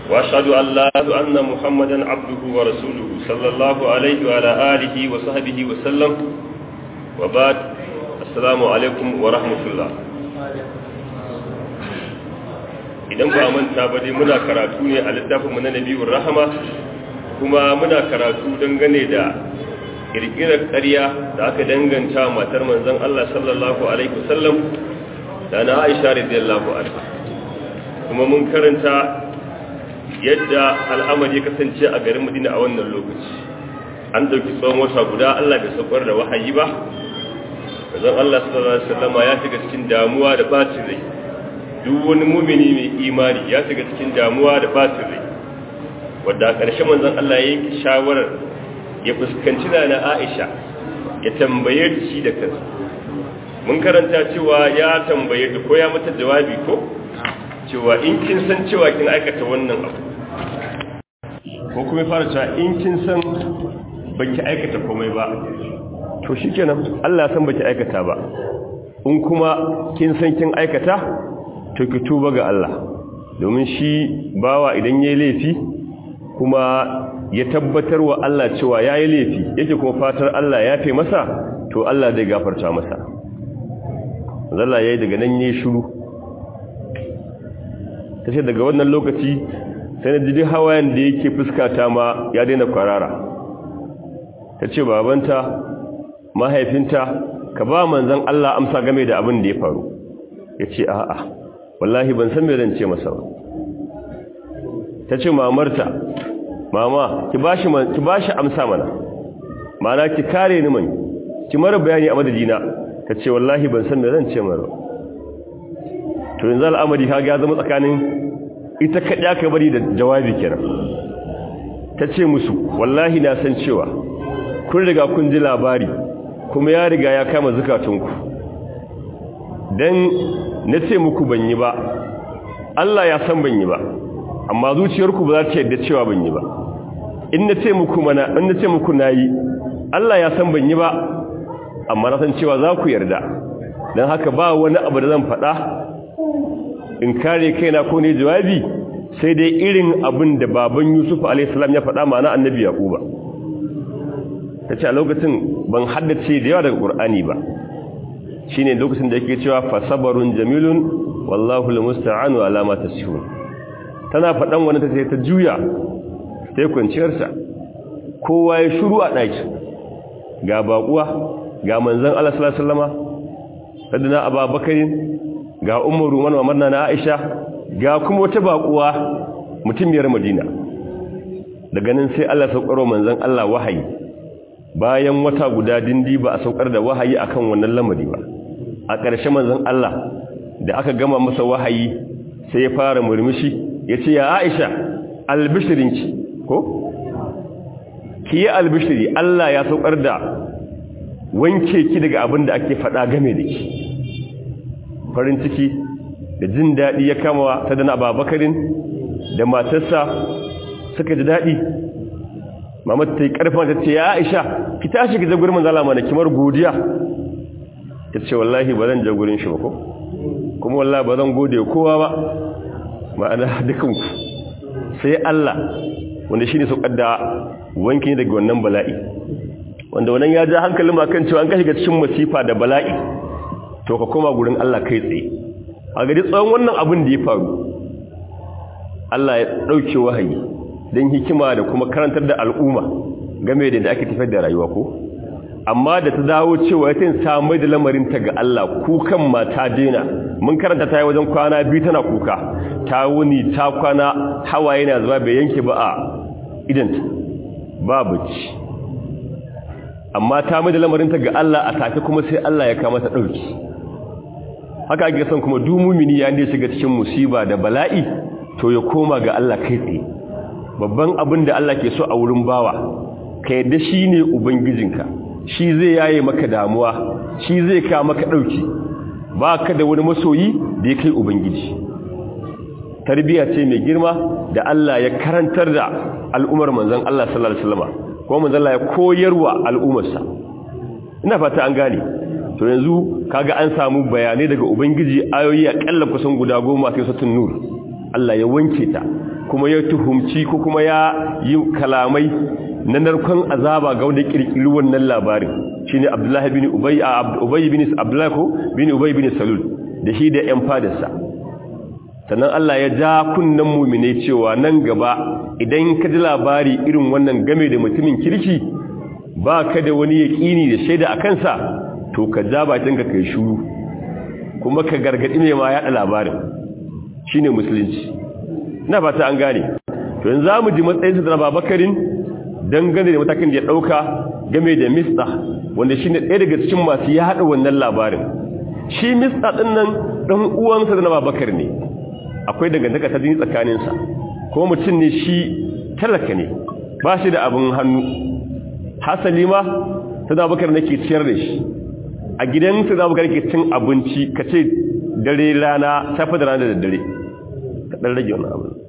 وأشهد أن لا أن محمدا عبده ورسوله صلى الله عليه وعلى آله وصحبه وسلم وبعد السلام عليكم ورحمة الله idan ba manta ba dai muna karatu ne a littafin mu na nabiyur rahama kuma muna karatu dangane da kirkirar ƙarya da aka danganta matar manzon Allah sallallahu alaihi wasallam da na Aisha radiyallahu anha kuma mun karanta yadda al'amari ya kasance a garin Madina a wannan lokaci an dauki tsawon wata guda Allah bai saukar da wahayi ba manzon Allah sallallahu alaihi wasallam ya shiga cikin damuwa da bacin rai duk wani mumini mai imani ya shiga cikin damuwa da bacin rai wadda a ƙarshe manzon Allah ya yi shawarar ya fuskanci na na Aisha ya tambaye ta shi da kansa mun karanta cewa ya tambaye ta ko ya mata jawabi ko cewa in kin san cewa kin aikata wannan abu ko kuma fara cewa in kin san baki aikata komai ba to shikenan Allah ya san baki aikata ba in kuma kin san kin aikata to ki tuba ga Allah domin shi bawa idan yayi laifi kuma ya tabbatar wa Allah cewa yayi laifi yake kuma fatar Allah ya fe masa to Allah zai gafarta masa Allah yayi daga nan yayi shiru tace daga wannan lokaci sai na jidi hawayen da yake fuskata ma ya daina kwarara tace babanta mahaifinta ka ba manzon Allah amsa game da abin da ya faru yace a'a wallahi ban san me zan ce masa ba tace mamarta mama ki bashi ki bashi amsa mana mana ki kare ni man ki mara bayani a madadina tace wallahi ban san me zan ce mara to yanzu al'amari kaga ya zama tsakanin ita kada ka bari da jawabi kenan tace musu wallahi na san cewa kun riga kun ji labari kuma ya riga ya kama zukatunku dan nace muku ban yi ba Allah ya san ban yi ba amma zuciyarku ba za ta yadda cewa ban yi ba in na ce muku mana in na ce muku nayi Allah ya san ban yi ba amma na san cewa za ku yarda don haka ba wani abu da zan faɗa in kare kaina ko ne jawabi sai dai irin abin da baban Yusuf alaihi salam ya faɗa mana annabi Yaquba tace a lokacin ban haddace da yawa daga Qur'ani ba shine lokacin da yake cewa fasabarun jamilun wallahu almusta'anu ala ma tasifun tana faɗan wani ta sai ta juya ta yi kwanciyarsa kowa ya shuru a ɗaki ga baƙuwa ga manzan Allah sallama sadina ababakarin ga umaru manwa manna na aisha ga kuma wata baƙuwa mutumiyar madina daga nan sai Allah saukarwa manzan Allah wahayi bayan wata guda dindi ba a saukar da wahayi akan wannan lamari ba a ƙarshe manzan Allah da aka gama masa wahayi sai ya fara murmushi ya ce ya aisha albishirinki ko ki yi albishiri Allah ya saukar da wanke ki daga abin da ake faɗa game da ki farin ciki da jin daɗi ya kama ta dana babakarin da matarsa suka ji daɗi mamata ta yi ƙarfa ta ce ya aisha ki tashi ki jagurin manzala mana kimar godiya ta ce wallahi ba zan jagurin shi ba ko kuma wallahi ba zan gode kowa ba ma'ana dukanku sai Allah wanda shi ne saukar da wanki daga wannan bala'i wanda wannan ya ja hankalin makan cewa an ka shiga cikin masifa da bala'i to ka koma gurin Allah kai tsaye a gari tsawon wannan abin da ya faru Allah ya ɗauke wahayi don hikima da kuma karantar da al'umma game da da ake tafiyar da rayuwa ko amma da ta dawo cewa ya samai da lamarin ta ga Allah kukan mata dena mun karanta ta yi wajen kwana biyu tana kuka ta wuni ta kwana hawaye na zuba bai yanke ba a idanta ba bacci amma ta mai da lamarinta ga Allah a take kuma sai Allah ya kama ta ɗauki haka ake son kuma dumumini ya ne shiga cikin musiba da bala'i to ya koma ga Allah kai tsaye babban abin da Allah ke so a wurin bawa ka yadda shi ne ubangijinka shi zai yaye maka damuwa shi zai ka maka ɗauki ba ka da wani masoyi da ya kai ubangiji tarbiya ce mai girma da Allah ya karantar da al'ummar manzon Allah sallallahu alaihi wasallam kuma manzon Allah ya koyarwa al'ummarsa ina fata an gane to yanzu kaga an samu bayanai daga ubangiji ayoyi akalla kusan guda goma sai satun nur Allah ya wanke ta kuma ya tuhumci ko kuma ya yi kalamai na narkon azaba ga wanda kirkiri wannan labarin shine Abdullahi bin Ubay Ubay bin Abdullah ko bin Ubay bin Salul da shi da ƴan fadarsa sannan Allah ya ja kunnan mu'mine cewa nan gaba idan ka ji labari irin wannan game da mutumin kirki ba ka da wani yaƙini da shaida a kansa to ka ja bakin ka kai shuru kuma ka gargadi mai ma yaɗa labarin shine musulunci ina fata an gane to yanzu zamu ji matsayin sa da Babakarin dangane da matakin da ya dauka game da Mista wanda shine ɗaya daga cikin masu yaɗa wannan labarin shi Mista din nan dan uwansa da Babakar ne akwai dangantaka ta jini tsakanin sa ko mutum ne shi talaka ne ba shi da abin hannu hasali ma sada bakar nake ciyar da shi a gidan sada bakar nake cin abinci kace dare rana safa da rana da dare ka dan rage wannan abin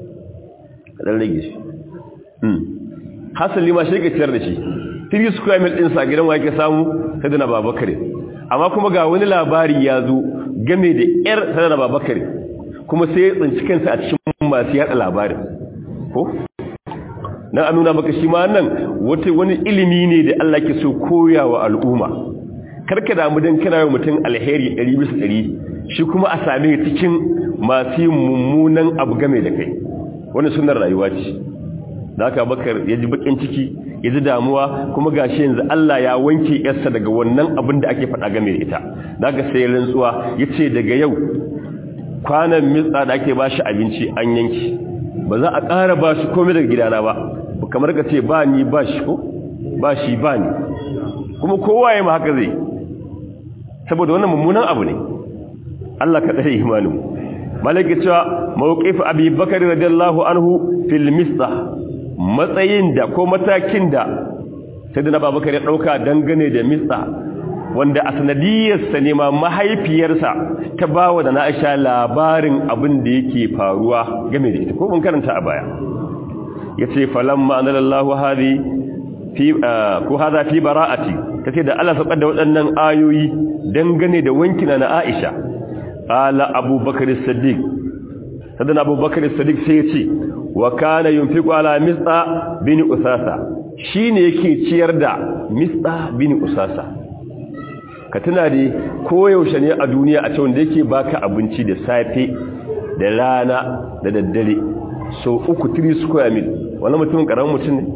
ka dan rage shi hmm hasali ma shi ke ciyar da shi 3 square mil din sa gidan wa yake samu sada na babakare amma kuma ga wani labari ya zo game da yar sada na babakare kuma sai ya tsinci kansa a cikin masu yada labarin ko nan an nuna maka shi ma nan wata wani ilimi ne da Allah ke so koya wa al'umma karka damu dan kana yi mutum alheri 100% shi kuma a same cikin masu yin mummunan abu game da kai wani sunan rayuwa ce da haka bakar ya ji bakin ciki ya ji damuwa kuma gashi yanzu Allah ya wanke yarsa daga wannan abin da ake faɗa game da ita da haka sai rantsuwa ya ce daga yau kwanan mitsa da ake ba shi abinci an yanki ba za a ƙara ba shi komai daga gidana ba kamar ka ce ba ni ba shi ko ba shi ba ni kuma kowa ya ma haka zai saboda wannan mummunan abu ne Allah ka tsare imanin malaka cewa mawqif abi bakari radiyallahu anhu fil misdah matsayin da ko matakin da sayyidina babakar ya dauka dangane da misdah wanda a sanadiyarsa ne ma mahaifiyarsa ta bawa da na'isha labarin abin da yake faruwa game da ita ko mun karanta a baya yace falamma anallahu hadi fi ko hada fi bara'ati tace da Allah saukar da waɗannan ayoyi dangane da wankina na Aisha qala Abubakar as-Siddiq sadan Abubakar as-Siddiq sai yace wa kana yunfiqu ala Mista bin Usasa shine yake ciyar da Mista bin Usasa ka tuna da koyaushe ne a duniya a cewa da yake baka abinci da safe da rana da daddare so uku 3 square mil wani mutumin karamin mutum ne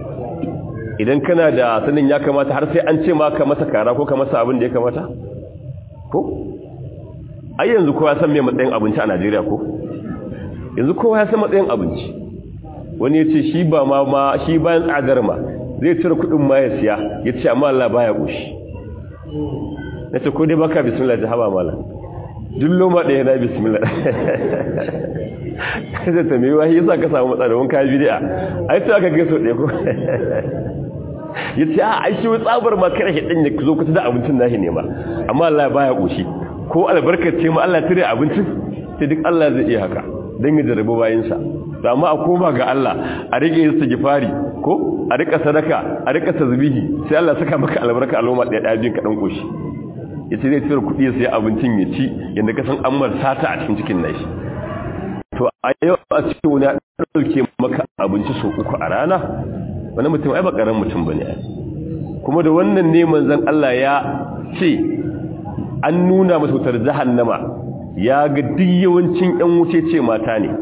idan kana da sanin ya kamata har sai an ce ma ka masa kara ko ka masa abin da ya kamata ko ai yanzu kowa san me matsayin abinci a Najeriya ko yanzu kowa ya san matsayin abinci wani ya ce shi ba ma ma shi bayan tsadar ma zai cire kuɗin ma ya siya ya ce amma Allah baya ƙoshi na ce ko dai baka bismillah ta haba mala duk loma ɗaya na bismillah zai ta mai wahi yasa ka samu matsala wani kayan bidiya a yi aka gaiso ɗaya ko ya ce a aishi wani tsabar ma kare shi ɗin ya zo kusa da abincin nashi ne ma amma Allah baya ƙoshi ko albarkace ma Allah tare abincin sai duk Allah zai iya haka don ya jarabi bayansa amma a koma ga Allah a rike yin gifari ko a rika sadaka a rika tasbihi sai Allah saka maka albarka a loma ɗaya ɗaya biyun kaɗan ƙoshi ya ce zai cire kuɗi sai abincin ya ci yadda ka san an mar sata a cikin cikin nashi to a yau a cikin wani ya ɗauke maka abinci sau uku a rana wani mutum ai bakaran mutum ba ne kuma da wannan neman zan Allah ya ce an nuna masa wutar jahannama ya ga duk yawancin ƴan wuce ce mata ne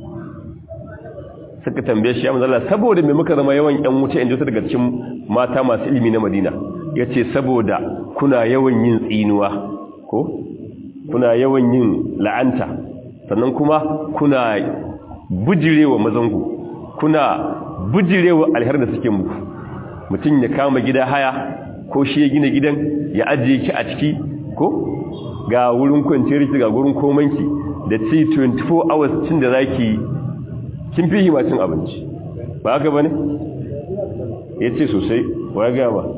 suka tambaye shi ya manzala saboda mai muka zama yawan ƴan wuce in ji daga cikin mata masu ilimi na Madina yace saboda kuna yawan yin tsinuwa ko kuna yawan yin la'anta sannan kuma kuna bujirewa mazangu kuna bujirewa alhar da suke muku mutum ya kama gida haya ko shi ya gina gidan ya ajiye ki a ciki ko ga wurin kwanciyar ki ga wurin komanki da ci 24 hours cin da zaki kin fi himacin abinci ba haka bane yace sosai wa ga ba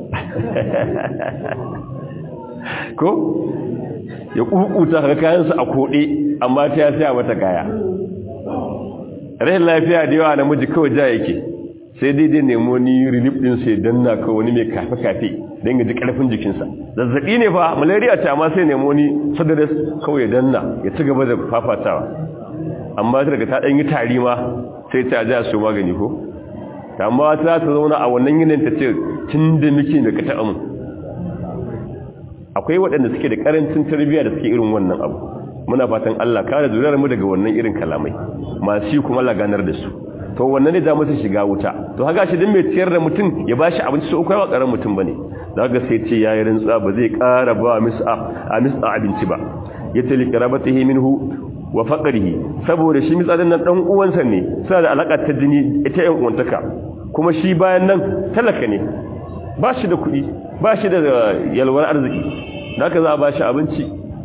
ko ya kukuta ga kayansa a kode amma ta ya saya mata kaya rahin lafiya da yawa namiji kawai ja yake sai dai dai nemo ni relief din sai danna ka wani mai kafe kafe don ya ji karfin jikinsa zazzabi ne fa malaria ce amma sai nemo ni sadaras kawai ya danna ya ci gaba da fafatawa amma daga ta ɗan yi tari ma sai ta ji a su magani ko amma ta ta zauna a wannan yanayin ta ce tun da muke da ka taɓa mu akwai waɗanda suke da ƙarancin tarbiyya da suke irin wannan abu muna fatan Allah kare zuriyar mu daga wannan irin kalamai masu yi kuma Allah ganar da su to wannan ne za mu shiga wuta to haka shi din mai ciyar da mutum ya bashi abinci so kai wa karan mutum bane daga sai ce yayi rantsa ba zai ƙara ba mis'a a mis'a abinci ba yace li qarabatihi minhu wa faqrihi saboda shi mitsadan nan dan uwansa ne suna da alaka ta jini ita yan uwantaka kuma shi bayan nan talaka ne ba shi da kuɗi ba shi da yalwar arziki da haka za a ba shi abinci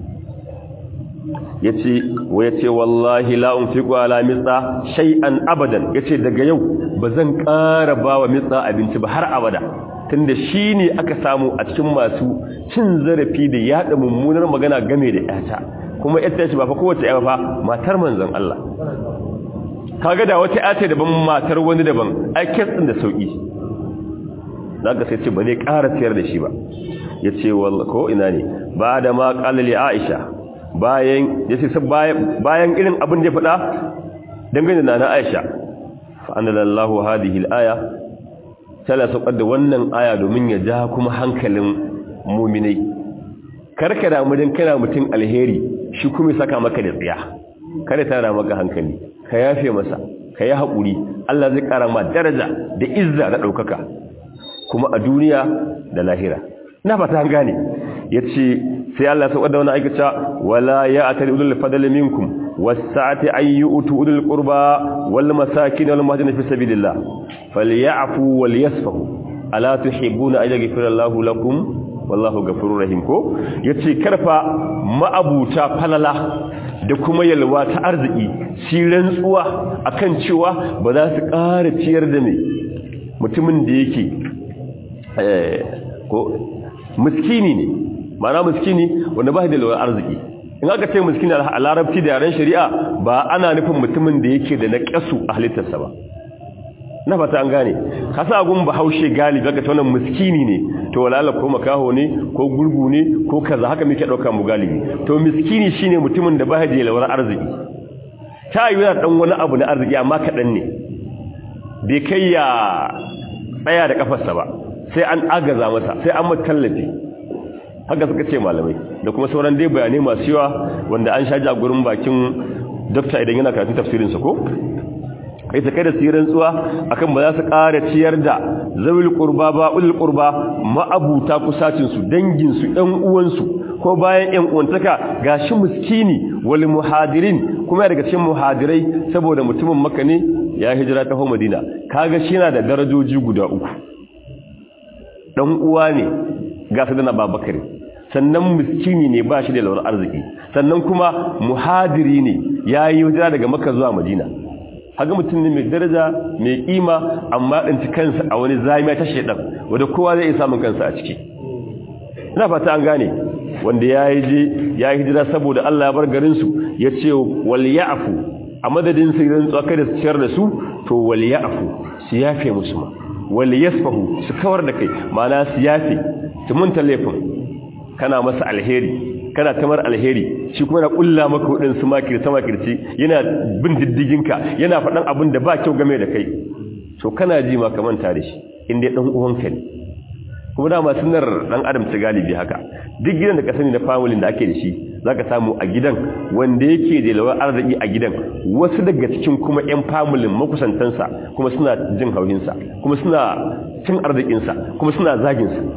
ya ce wa ya ce wallahi la'un fi kwala mitsa shay'an abadan ya ce daga yau ba zan ƙara ba wa mitsa abinci ba har abada tunda shi ne aka samu a cikin masu cin zarafi da yaɗa mummunar magana game da ƴata kuma ita ce ba fa kowace ƴa fa matar manzon Allah kaga da wata ƴa ce daban matar wani daban ai kes din da sauki zaka sai ce ba zai ƙara tiyar da shi ba yace wallahi ko ina ne ba da ma qala li Aisha bayan yace bayan irin abin da ya faɗa dangane da na Aisha fa anallahu hadhihi al-aya tala saukar da wannan aya domin ya ja kuma hankalin mu'minai karka da mudin kana mutun alheri shi kuma saka maka da tsiya kada tara maka hankali ka yafe masa ka yi haƙuri Allah zai ƙara ma daraja da izza da ɗaukaka kuma a duniya da lahira na fata an gane ya ce sai Allah sauƙar da wani aikata wala ya a tari ulul fadali minkum wasa'ati an yi utu ulul ƙurba wal masakin wal mahajin fi sabilillah falyafu wal yasfahu ala tuhibbuna an yaghfira Allahu lakum wallahu ghafurur rahim ko yace karfa ma'abuta falala da kuma yalwa ta arziki shi rantsuwa akan cewa ba za su ƙara ciyar da mai mutumin da yake ko miskini ne mana miskini wanda ba da yalwar arziki in aka ce miskini a larabci da yaren shari'a ba ana nufin mutumin da yake da naƙasu a halittarsa ba na fata an gane kasa gun bahaushe galibi aka ta wannan miskini ne to walala ko makaho ne ko gurgu ne ko kaza haka muke dauka mu galibi to miskini shine mutumin da ba da yalwar arziki ta yi yana dan wani abu na arziki amma kadan ne bai kai ya tsaya da kafarsa ba sai an agaza masa sai an matallafi haka suka ce malamai da kuma sauran dai bayanai masu yawa wanda an shaji a gurin bakin dokta idan yana karatun tafsirinsa ko kai ta kai da tsirin tsuwa akan ba za su ƙara ciyar da zawil qurba ba ulul qurba ma'abuta kusacin su dangin su ɗan uwan su ko bayan ƴan uwantaka gashi miskini wal muhadirin kuma daga cikin muhadirai saboda mutumin Makka ne ya hijira ta Madina kaga shi yana da darajoji guda uku dan uwa ne ga sadana Babakar sannan miskini ne ba shi da lawar arziki sannan kuma muhadiri ne yayi hijira daga Makka zuwa Madina haga mutum ne mai daraja mai kima amma ɗanci kansa a wani zamiya ta shaidan wadda kowa zai iya samun kansa a ciki ina fata an gane wanda ya yi je ya yi hijira saboda Allah ya bar garinsu ya ce wal ya'fu a madadin su idan tsaka da su ciyar da su to wal ya'fu su yafe musu ma wal yasfahu su kawar da kai ma'ana su yafe su munta laifin kana masa alheri kana tamar alheri shi kuma na kulla maka wadin su makirta makirci yana bin diddiginka yana faɗan abin da ba kyau game da kai to kana ji ma ka manta da shi inda dan uwanka ne kuma dama sunar dan adam ta galibi haka duk gidan da ka sani na family da ake da shi zaka samu a gidan wanda yake da lawar arziki a gidan wasu daga cikin kuma ƴan family makusantansa kuma suna jin hauyinsa kuma suna cin arzikinsa kuma suna zagin sa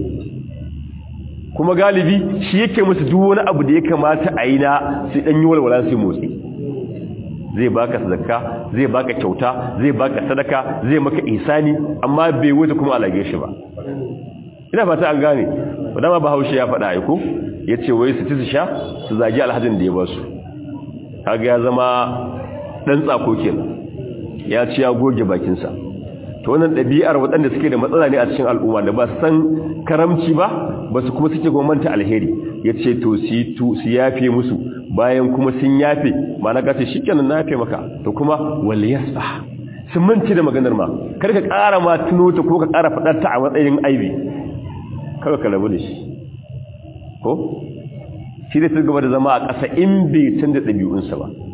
kuma galibi shi yake musu duk wani abu da ya kamata a yi na sai dan yi walwala sai motsi zai baka sadaka zai baka kyauta zai baka sadaka zai maka ihsani amma bai wuce kuma alage shi ba ina fata an gane wadama bahaushe ya faɗa aiko yace wai su ci su sha su zagi alhajin da ya ba su kaga ya zama dan tsako kenan ya ci ya goge bakin sa to wannan ɗabi'ar waɗanda suke da matsala ne a cikin al'umma da ba su san karamci ba ba su kuma suke gwamnati alheri ya ce to su yafe musu bayan kuma sun yafe ma na gace shi kenan na yafe maka to kuma wal yasfa sun manci da maganar ma kar ka ƙara ma tuno ta ko ka ƙara faɗar ta a matsayin aibi kawai ka rabu da shi ko shi da su gaba da zama a ƙasa in bai canza ɗabi'unsa ba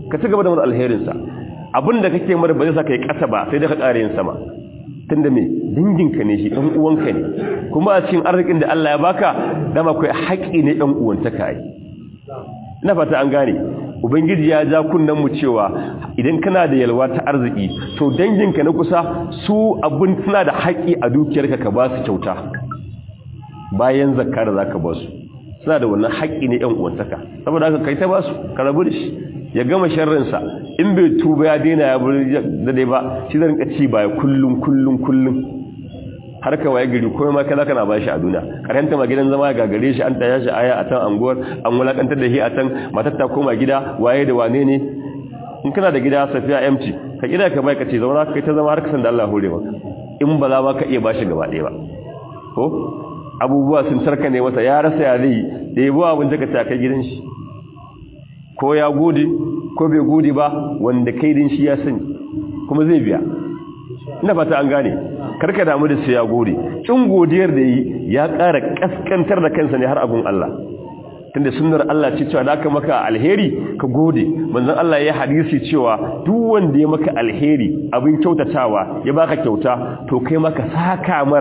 ka ci gaba da wani alherinsa abin da kake mara ba zai sa ka yi ƙasa ba sai da ka ƙara yin sama tunda me danginka ne shi ɗan uwanka ne kuma a cikin arzikin da Allah ya baka dama kai haƙi ne ɗan uwantaka yi ina fata an gane ubangiji ya ja kunnen mu cewa idan kana da yalwa ta arziki to danginka na kusa su abun suna da haƙi a dukiyarka ka ba su kyauta bayan zakka da zaka ba su suna da wannan haƙi ne ɗan uwantaka saboda haka kai ta ba su ka rabu da shi ya gama sharrinsa in bai tuba ya daina ya buri da dai ba shi zan rinka ci baya kullum kullum kullum har ka waye gari komai ma kaza kana bashi a duniya karanta ma gidan zama ga gare shi an taya shi aya a tan anguwar an wulakantar da shi a tan matar ta koma gida waye da wane ne in kana da gida safiya empty ka kira ka bai ka ce zauna kai ta zama har kasan da Allah hore maka in ba za ma ka iya bashi gaba ɗaya ba ko abubuwa sun sarka ne masa ya rasa ya zai da yabo abin da ka ta kai gidan shi ko ya gode ko bai gode ba wanda kai din shi ya sani kuma zai biya ina fata an gane karka damu da su ya gode kin godiyar da yi ya ƙara kaskantar da kansa ne har abun Allah tunda sunnar Allah ce cewa da aka maka alheri ka gode manzon Allah ya hadisi cewa duk wanda ya maka alheri abin kyautatawa ya baka kyauta to kai maka saka mar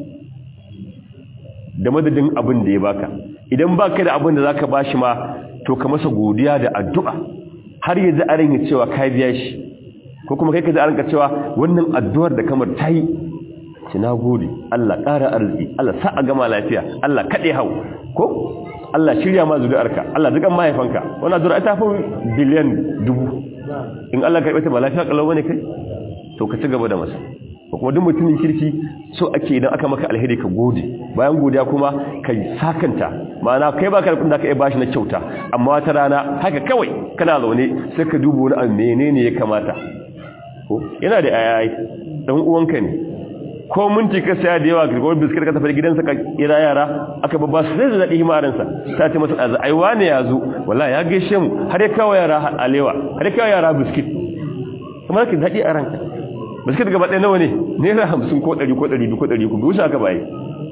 da madadin abin da ya baka idan baka da abin da zaka bashi ma to ka masa godiya da addu'a har yanzu a rinka cewa ka biya shi ko kuma kai ka ji a rinka cewa wannan addu'ar da kamar ta yi ci na gode Allah ƙara arziki Allah sa a gama lafiya Allah kaɗe hau ko Allah shirya ma zuri'arka Allah dukan mahaifanka wannan zuri'a ta fi biliyan dubu in Allah karɓe ta ba lafiya ƙalau wani kai to ka ci gaba da masa ko kuma duk mutumin kirki so ake idan aka maka alheri ka gode bayan godiya kuma ka sakanta ma'ana kai baka da da ka iya bashi na kyauta amma wata rana haka kawai kana zaune sai ka duba wani abu menene ya kamata ko yana da ayayi dan uwanka ne ko minti ka saya da yawa ko biskit ka tafi gidansa ka kira yara aka babba su zai daɗi himarinsa ta ce masa ɗaza ai wane ya zo wallahi ya gaishe mu har ya kawo yara alewa har ya kawo yara biskit kuma ka daɗi a ranka biskit gaba ɗaya nawa ne naira hamsin ko ɗari ko ɗari biyu ko ɗari ku biyu aka baye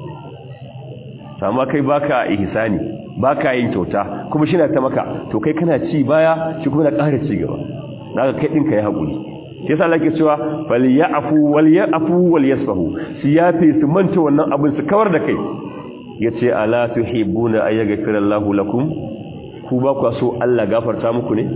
amma kai baka ihsani baka yin kyauta kuma shi na ta maka to kai kana ci baya shi kuma na ƙara ci gaba na ga kai ɗinka ya haƙuri shi yasa Allah ke cewa fal ya'fu wal ya'fu wal yasfahu su yafe su manta wannan abin su kawar da kai yace ala tuhibuna ay yaghfira Allahu lakum ku ba ku so Allah gafarta muku ne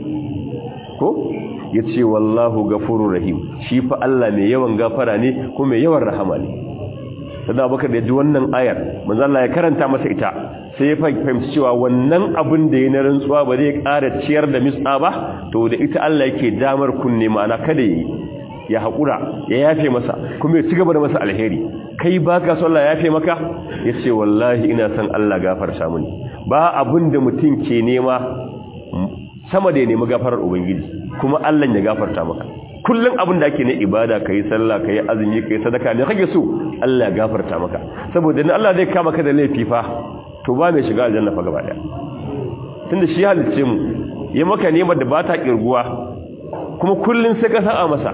ko yace wallahu ghafurur rahim shi fa Allah mai yawan gafara ne kuma mai yawan rahama ne sada baka da ji wannan ayar manzo Allah ya karanta masa ita sai ya fahimci cewa wannan abin da ya na rantsuwa ba zai ƙara ciyar da mis'a ba to da ita Allah yake damar kunne ma'ana kada yi ya haƙura ya yafe masa kuma ya ci gaba da masa alheri kai ba ka so Allah ya yafe maka ya ce wallahi ina son Allah gafarta mini ba abin da mutum ke nema sama da ya nemi gafarar ubangiji kuma Allah ya gafarta maka kullum abin da ake na ibada ka yi sallah ka yi azumi ka yi sadaka ne kage so Allah ya gafarta maka saboda ni Allah zai kama ka da laifi fa to ba mai shiga aljanna fa gaba daya tunda shi halicce mu ya maka nemar da ba ta kirguwa kuma kullun sai ka sa'a masa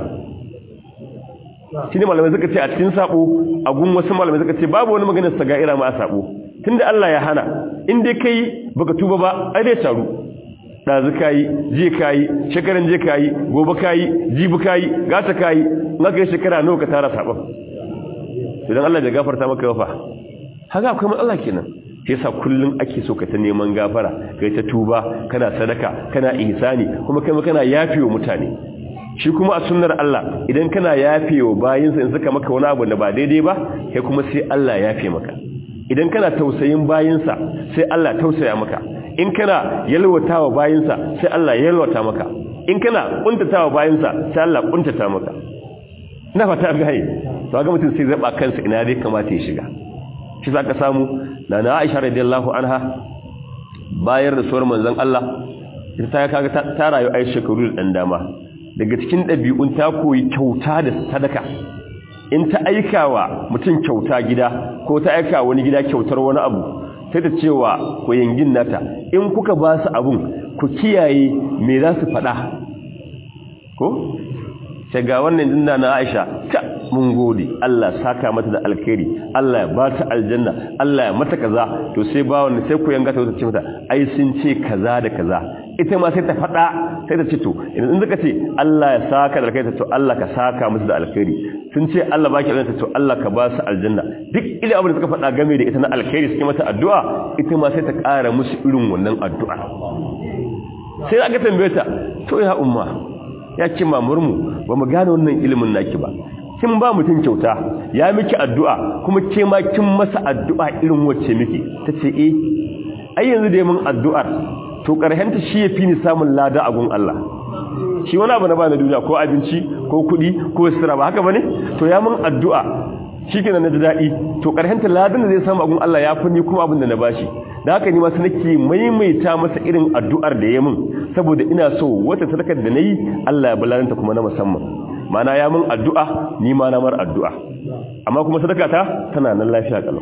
shine malamai suka ce a cikin sabo a gun wasu malamai suka ce babu wani maganar sagaira ma a sabo tunda Allah ya hana in dai kai baka tuba ba ai dai taru dazu kayi je kayi shekaran je kayi gobe kayi jibi kayi gata kayi naka yi shekara nawa ka tara sabon idan Allah bai gafarta maka fa haka akwai matsala kenan yasa kullun ake so ka ta neman gafara kai ta tuba kana sadaka kana ihsani kuma kai kana yafewa mutane shi kuma a sunnar Allah idan kana yafewa bayinsa in suka maka wani abu da ba daidai ba kai kuma sai Allah yafe maka idan kana tausayin bayinsa sai Allah tausaya maka in kana yalwatawa bayinsa sai Allah yalwata maka in kana kuntatawa bayinsa sai Allah kuntata maka ina fata ga yi to ga mutum sai zaba kansa ina dai kamata ya shiga shi za ka samu na na aisha radiyallahu anha bayar da suwar manzon Allah ita ta kaga ta rayu ai shekaru da dan dama daga cikin dabi'un ta koyi kyauta da sadaka in ta aikawa mutum kyauta gida ko ta aika wani gida kyautar wani abu sai ta cewa ku yangin nata in kuka ba su abun ku kiyaye me za su faɗa ko sai ga wannan dinna na Aisha ta mun gode Allah saka mata da alkhairi Allah ya bata aljanna Allah ya mata kaza to sai ba wannan sai ku yanga ta ce mata ai sun ce kaza da kaza ita ma sai ta fada sai ta ce to in zaka ce Allah ya saka da alkhairi to Allah ka saka musu da alkhairi sun ce Allah baki aljanna to Allah ka ba su aljanna duk ile abin da suka fada game da ita na alkhairi suke mata addu'a ita ma sai ta ƙara musu irin wannan addu'a sai aka tambaye ta to ya umma ya ce mamurmu ba mu gane wannan ilimin naki ba kin ba mutum kyauta ya miki addu'a kuma ke ma kin masa addu'a irin wacce miki tace eh ai yanzu da mun addu'ar to karhenta shi yafi ni samun lada a gun Allah shi wani abu na ba na duniya ko abinci ko kuɗi ko sira ba haka bane to ya mun addu'a shikenan na dadi to karhenta ladan da zai samu a gun Allah ya fi ni kuma abin da na bashi da haka ni ma sai nake maimaita masa irin addu'ar da ya mun saboda ina so wata sadakar da nayi Allah ya balaranta kuma na musamman mana ya mun addu'a ni ma na mar addu'a amma kuma sadaka ta tana nan lafiya kalau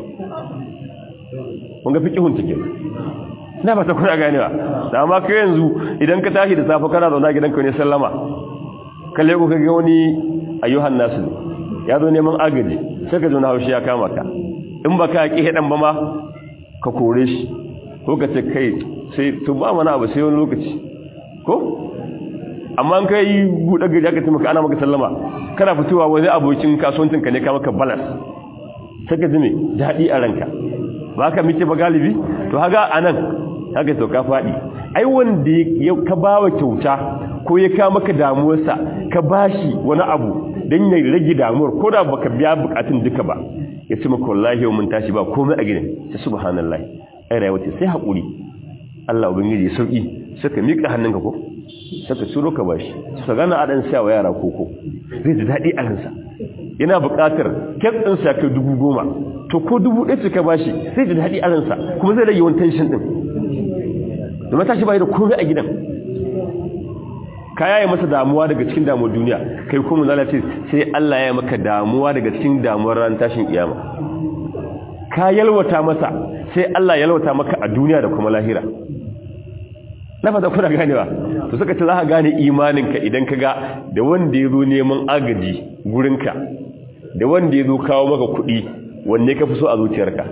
kun ga fiqihun take ina ba ta kuna ganewa da amma kai yanzu idan ka tashi da safe kana zauna gidanka ne sallama kalle ko kage wani ayyuhan nasu ya zo neman agaji sai ka zauna haushi ya kama ka in baka ki hedan ba ma ka kore shi ko ka ce kai sai to ba mana abu sai wani lokaci ko amma an kai buɗe gari aka taimaka ana maka sallama kana fitowa wani abokin kasuwancin ka ne ka maka balance sai ka ji me daɗi a ranka ba ka mice ba galibi to haga anan haka to ka faɗi ai wanda ya ka bawa kyauta ko ya ka maka damuwarsa ka bashi wani abu dan ya rage damuwar ko da baka biya bukatun duka ba ya ce maka wallahi mun tashi ba komai a gidan sai subhanallahi ai rayuwa ce sai hakuri Allah ubangiji ya sauki saka mika hannunka ko saka turo ka bashi saka gana adan sa wa yara koko zai ji dadi a ransa yana buƙatar kek din sa kai dubu goma to ko dubu ɗaya ka bashi zai ji dadi a ransa kuma zai rage wani tension din domin tashi bai da komai a gidan ka yaye masa damuwa daga cikin damuwar duniya kai kuma zala ce sai Allah ya maka damuwa daga cikin damuwar ran tashin kiyama ka yalwata masa sai Allah yalwata maka a duniya da kuma lahira na fata kuna ganewa to suka ce za ka gane imaninka idan ka ga da wanda ya zo neman agaji gurinka da wanda ya zo kawo maka kuɗi wanne ka fi so a zuciyarka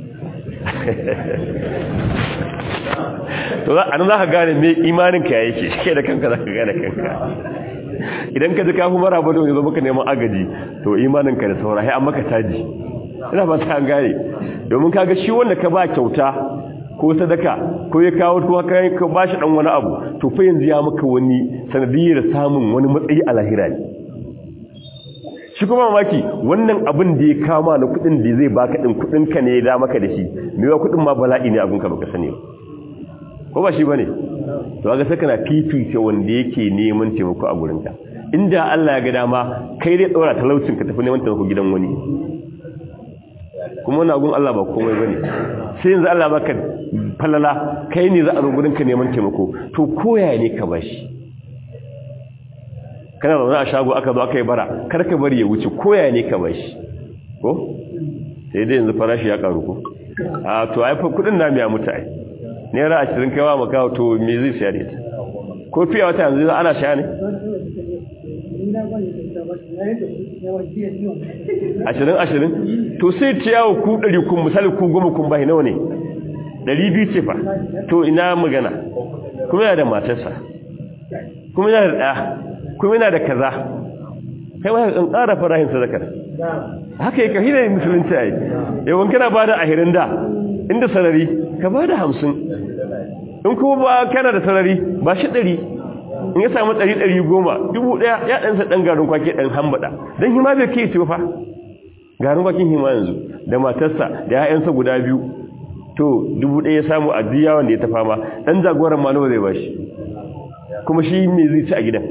to a nan za ka gane mai imaninka ya yake shi da kanka za ka gane kanka idan ka ji kafin mara ba don ya zo maka neman agaji to imaninka da saura an maka taji ina ba ta gane domin kaga shi wanda ka ba kyauta ko sadaka ko ya kawo ko haka ka ba shi dan wani abu to fa yanzu ya maka wani sanadiyar samun wani matsayi a lahira ne shi kuma mamaki wannan abin da ya kama na kudin da zai baka din kudin ka ne ya da maka da shi me wa kudin ma bala'i ne abin ka baka sani ba ko ba shi bane to kaga sai kana fifice wanda yake neman taimako a gurinka inda Allah ya ga dama kai dai tsora talaucin ka tafi neman taimako gidan wani kuma wannan gun Allah ba komai bane sai yanzu Allah baka falala kai ne za a zo gurinka neman taimako to koya ne ka bashi kana zaune a shago aka zo aka yi bara kar ka bari ya wuce koya ne ka bashi ko sai dai yanzu farashi ya karu ko a to ai fa kudin na miya mutai naira ashirin kaiwa maka to me zai siya da ita ko fiye wata yanzu ana sha ne ashirin ashirin to sai ciyawa ku ɗari kun misali ku goma kun bai nawa ne ɗari biyu ce fa to ina magana kuma yana da matarsa kuma yana da ɗaya kuma yana da kaza kai ma in ƙara farahin sadakar haka yi kahina musulunci a yi yawan kana ba da ahirin da inda sarari ka ba da hamsin in kuma ba kana da sarari ba shi ɗari in ya samu ɗari ɗari goma dubu ɗaya ya ɗansa ɗan garin kwake ɗan hambaɗa don hima bai ke ce fa garin kwakin hima yanzu da matarsa da ya'yansa guda biyu to dubu ɗaya ya samu a diya wanda ya ta fama ɗan jagoran ma nawa zai ba shi kuma shi me zai ci a gidan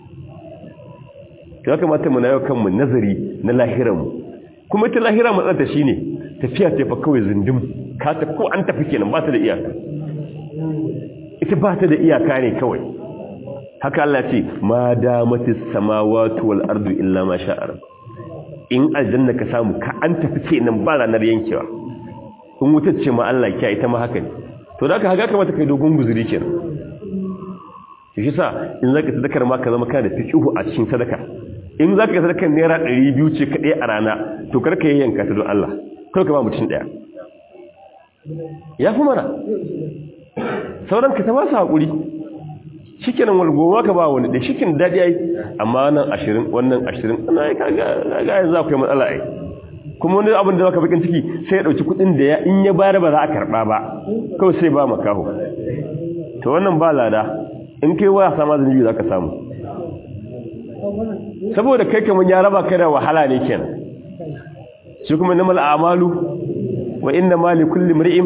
ya kamata mu na yau kanmu nazari na lahiranmu kuma ita lahira matsalta shi ne tafiya ta fa kawai zindim ka ta ko an tafi kenan ba ta da iyaka ita ba ta da iyaka ne kawai haka Allah ce ma damatis samawati wal ardu illa ma sha'a in aljanna ka samu ka an tafi kenan ba ranar yankewa in wutar ce ma Allah kiya ita ma haka ne to da haka haka kamata kai dogon guzuri kenan shi sa in zaka sadakar ma ka zama kana da fiqhu a cikin sadaka in za ka yi sadakar naira ɗari biyu ce kaɗai a rana to karka yi yanka ta don Allah kawai ka ba mutum ɗaya ya fi mana sauran ka ta ba su haƙuri shikinan walgoma ka ba wani da shikin daɗi ai amma nan ashirin wannan ashirin ana yi kaga yanzu za ku yi matsala ai kuma wani abin da zaka bakin ciki sai ya ɗauki kuɗin da ya in ya bayar ba za a karɓa ba kawai sai ba makaho to wannan ba lada in kai waya sama zunubi za ka samu saboda kai kamar ya raba kai da wahala ne kenan shi kuma namal a'malu wa inna ma li kulli mar'in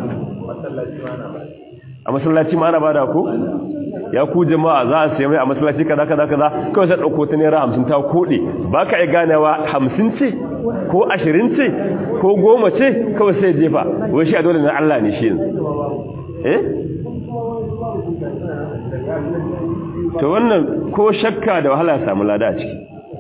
a masallaci ma ana bada ko ya ku jama'a za a sayi mai a masallaci kaza kaza kaza kawai sai dauko ta naira 50 ta kode baka iya ganewa 50 ce ko 20 ce ko 10 ce kawai sai jefa wai shi a dole na Allah ne shi yanzu eh to wannan ko shakka da wahala ya samu lada a ciki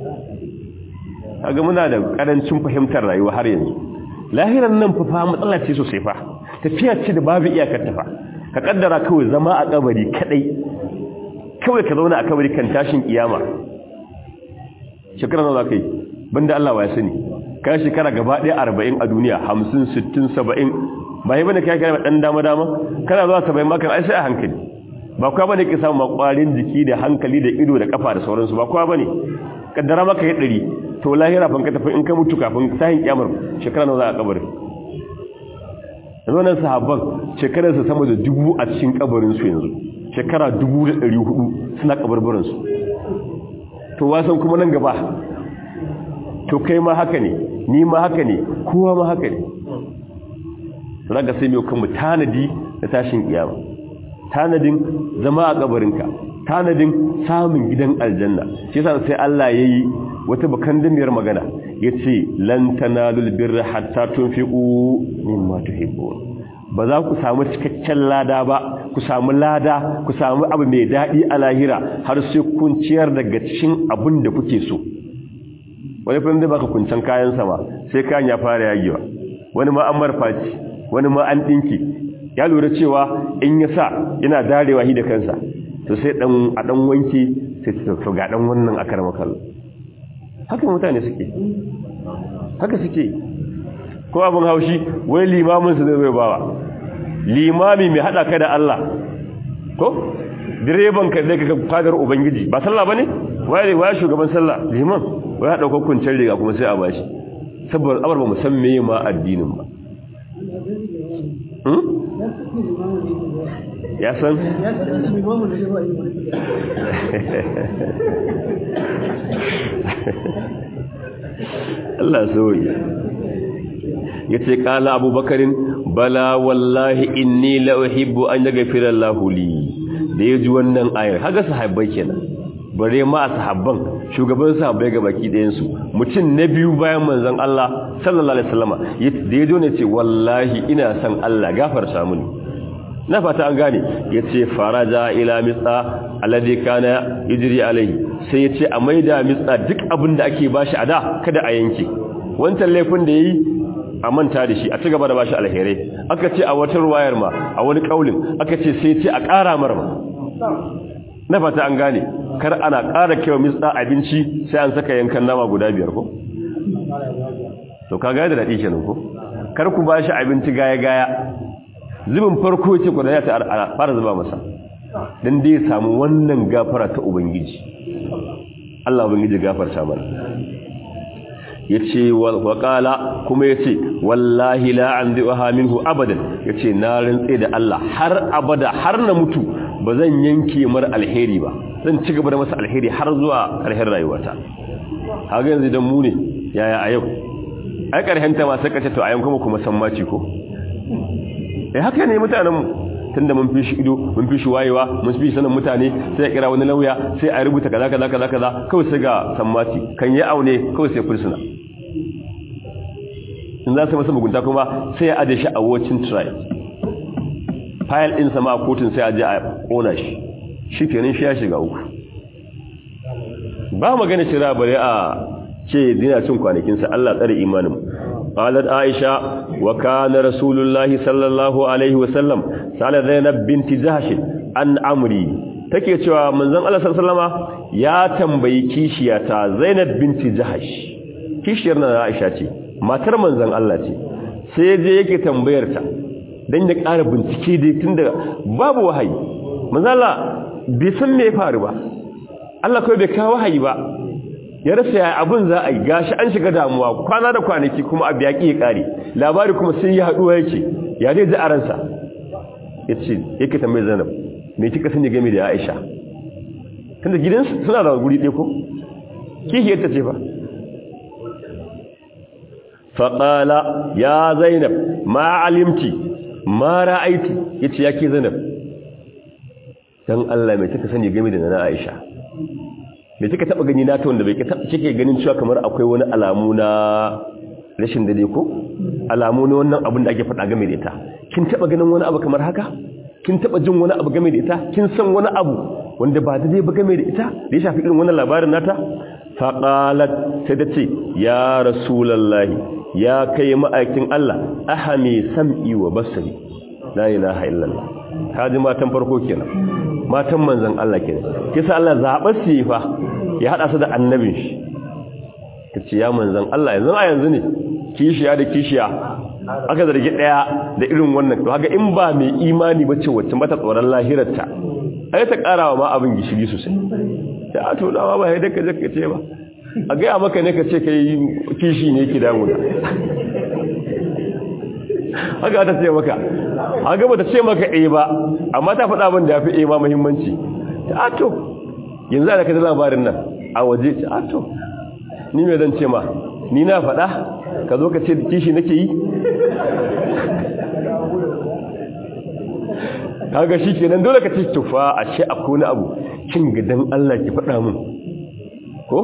kaga muna da karancin fahimtar rayuwa har yanzu lahiran nan fa matsala ce sosai fa tafiya ce da babu iyakar ta fa ka kaddara kawai zama a kabari kadai kawai ka zauna a kabari kan tashin kiyama shekara nawa kai banda Allah ya sani ka shekara gaba ɗaya 40 a duniya 50 60 70 ba yi bane kai kai dan dama dama kana zuwa 70 maka ai sai a hankali ba kowa bane ke samu makwarin jiki da hankali da ido da kafa da sauransu ba kowa bane kaddara maka ya 100 to lahira fanka tafi in ka mutu kafin sahin kiyamar shekara nawa za a kabarin wannan sahabban shekarar su sama da dubu a cikin kabarin su yanzu shekara dubu da ɗari hudu suna kabarbarin su to wasan kuma nan gaba to kai ma haka ne ni ma haka ne kowa ma haka ne to zaka sai mai kanmu tanadi da tashin kiyama tanadin zama a kabarinka tanadin samun gidan aljanna shi yasa sai Allah yayi wata bakan damiyar magana yace lan tanalul birra hatta tunfiqu mimma tuhibbun ba za ku samu cikakken lada ba ku samu lada ku samu abu mai dadi a lahira har sai kun ciyar daga cikin abin da kuke so wani fa da baka kuncan kayan sama sai kayan ya fara yagewa wani ma an marfaci wani ma an dinki ya lura cewa in ya sa yana darewa hi da kansa to sai dan a dan wanke sai to ga dan wannan akarma kallo haka mutane suke haka suke ko abin haushi wai limamin su zai bawa limami mai hada ka da Allah ko direban ka zai kaga fadar ubangiji ba sallah bane waye waye shugaban sallah liman wai ya dauka kuncin riga kuma sai a bashi saboda abar ba mu san meye ma addinin ba ya san Allah soyi ya ce ƙala abubakarin bala wallahi inni la uhibbu an yaghfira Allahu li da yaji wannan ayar haga sahabbai kenan bare ma sahabban shugaban sahabbai ga baki ɗayan su mutum na biyu bayan manzon Allah sallallahu alaihi wasallama da yaji ne ce wallahi ina son Allah gafarta mini na fata an gane yace faraja ila mitsa alladhi kana yajri alaihi sai yace a maida mitsa duk abin da ake bashi a da kada a yanke wancan laifin da yayi a manta da shi a ci gaba da bashi alherai aka ce a wata ruwayar ma a wani kaulin aka ce sai ce a ƙara mar ma na fata an gane kar ana ƙara kewa mitsa abinci sai an saka yankan nama guda biyar ko to ka gaya da daɗi kenan ko kar ku bashi abinci gaya gaya zubin farko ce ku da ya ta fara zuba masa dan dai samu wannan gafara ta ubangiji Allah ubangiji gafarta mana yace wa qala kuma yace wallahi la anziha minhu abadan yace na rantse da Allah har abada har na mutu bazan yanke mar alheri ba zan ci gaba da masa alheri har zuwa ƙarshen rayuwata haka yanzu dan mu ne yaya a yau ai ƙarshen ta ma sai kace to a yau kuma kuma san maci ko eh haka ne mutanen mu tunda mun fi shi ido mun fi shi wayewa mun fi sanin mutane sai ya kira wani lauya sai a rubuta kaza kaza kaza kaza kawai sai ga sammati kan yi aune kawai sai fursuna in za su masa mugunta kuma sai ya aje shi a watching trial file din sama a kotun sai a je a kona shi shi kenan shi ya shiga uku ba magana shira bare a ce dina cin kwanakin sa Allah tsare imanin قالت عائشة وكان رسول الله صلى الله عليه وسلم سأل زينب بنت جهش عن أمري take cewa manzon Allah sallallahu ya tambayi kishiyata Zainab binti Jahash kishiyar na Aisha ce matar manzon Allah ce sai je yake tambayar ta dan ya ƙara bincike dai tunda babu wahayi manzon Allah bai san me ya faru ba Allah kawai bai kawo wahayi ba ya rasa ya abin za a yi gashi an shiga damuwa kwana da kwanaki kuma abu ya ƙi ya ƙare labari kuma sai ya haɗuwa yake ya dai ji a ransa ya ce yake tambayar Zainab me kika sani game da Aisha tunda gidan suna da guri ɗaya ko kihiyar ta ce fa faƙala ya zainab ma alimti ma ra'aiti ya ce ya ke zainab don Allah mai kika sani game da na Aisha mai kika taɓa gani na ta wanda bai kike ganin cewa kamar akwai wani alamu na rashin dade ko alamu na wannan abin da ake faɗa game da ita kin taɓa ganin wani abu kamar haka kin taba jin wani abu game da ita kin san wani abu wanda ba daidai ba game da ita da ya shafi irin wannan labarin nata fa qalat sai da ce ya rasulullahi ya kai ma'aikin Allah ahami sam'i wa basari la ilaha illallah kaji matan farko kenan matan manzon Allah kenan kisa Allah zabar su fa ya hada su da annabin shi kace ya manzon Allah yanzu a yanzu ne kishiya da kishiya aka zargi daya da irin wannan to haka in ba mai imani bace wacce mata tsoron lahirarta ai ta karawa ma abin gishiri sosai ya to dawa ba sai da kaje ka ce ba a ga maka ne ka ce kai kishi ne ki damu da haka ta ce maka haka ba ta ce maka eh ba amma ta faɗa abin da yafi eh ma muhimmanci ta to yanzu da ka ji labarin nan a waje ta to ni me zan ce ma ni na faɗa ka zo ka ce kishi nake yi kaga shi kenan dole ka ce tufa a shi akwai wani abu kin gidan Allah ki faɗa mun ko?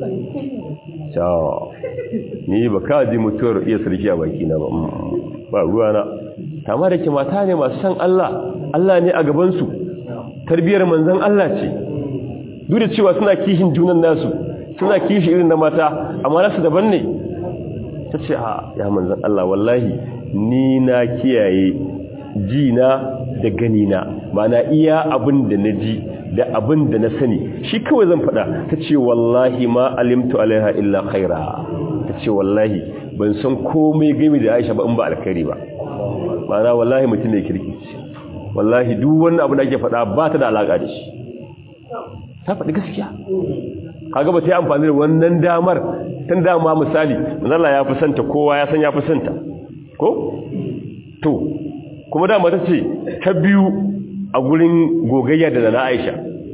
cewa ni ba ka ji mutuwar iya sarki a baki na ba ba ruwana tama da ke mata ne masu san Allah Allah ne a gabansu tarbiyar manzan Allah ce duk da cewa suna kishin junan nasu suna kishi irin na mata amma nasu daban ne ta ce a ya manzan Allah wallahi ni na kiyaye ji na da gani na ba na iya abin da na ji da abin da na sani shi kawai zan faɗa ta ce wallahi ma alimtu alaiha illa khaira ta ce wallahi ban san komai game da aisha ba in ba alkhairi ba ma'ana wallahi mutum ne kirki ce wallahi duk wannan abin da ake faɗa ba ta da alaƙa da shi ta faɗi gaskiya kaga ba ta yi amfani da wannan damar tun dama misali manzala ya fi santa kowa ya san ya fi santa ko to kuma dama ta ce ta biyu a gurin gogayya da na aisha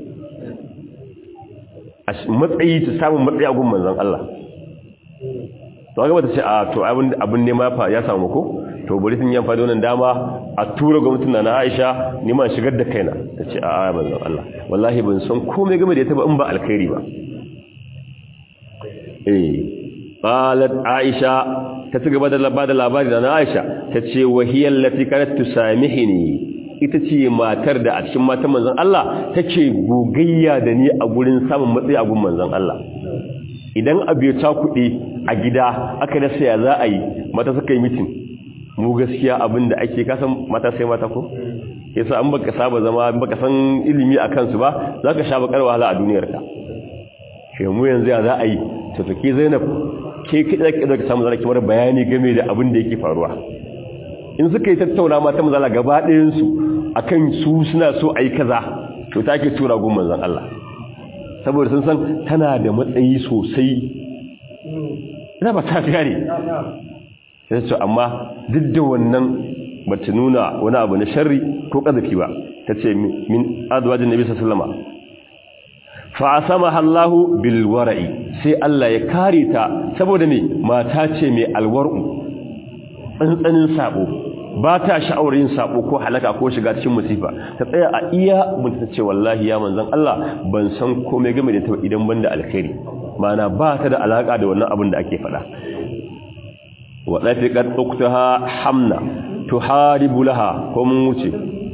a matsayi ta samun matsayi a gun manzan Allah to ga bata ce a to abin ne ma fa ya samu ko to bari sun yi amfani wannan dama a tura gwamnatin na Aisha neman shigar da kaina ta ce a a manzan Allah wallahi ban san komai game da ita ba in ba alkhairi ba eh qalat Aisha ta ci gaba da labada labari da Aisha ta ce wahiyal lati kanat tusamihini ita ce matar da a cikin matan manzon Allah take gogayya da ni a gurin samun matsayi a gun manzon Allah idan abu ya kuɗi a gida aka rasa ya za a yi mata suka yi mitin mu gaskiya abin da ake kasan mata sai mata ko yasa an baka saba zama baka san ilimi a kansu ba za ka sha bakar wahala a duniyarka shi mu yanzu ya za a yi to to ke zainab ke kiɗa kiɗa ka samu zara kimar bayani game da abin da yake faruwa in suka yi tattauna mata mazala gaba ɗayansu a kan su suna so a yi kaza to ta ke tura gun manzan Allah saboda sun san tana da matsayi sosai ina ba ta gane sai su amma duk da wannan ba ta nuna wani abu na sharri ko ƙazafi ba ta ce min adwajin nabi sallama fa asamaha Allahu bil wara'i sai Allah ya kare ta saboda me mata ce mai alwar'u tsantsanin sabo ba ta sha'awar yin sabo ko halaka ko shiga cikin musifa ta tsaya a iya mun ta ce wallahi ya manzon Allah ban san komai game da ta idan banda alkhairi mana ba ta da alaka da wannan abin da ake faɗa wa dafiqat uktaha hamna tuharibu laha ko mun wuce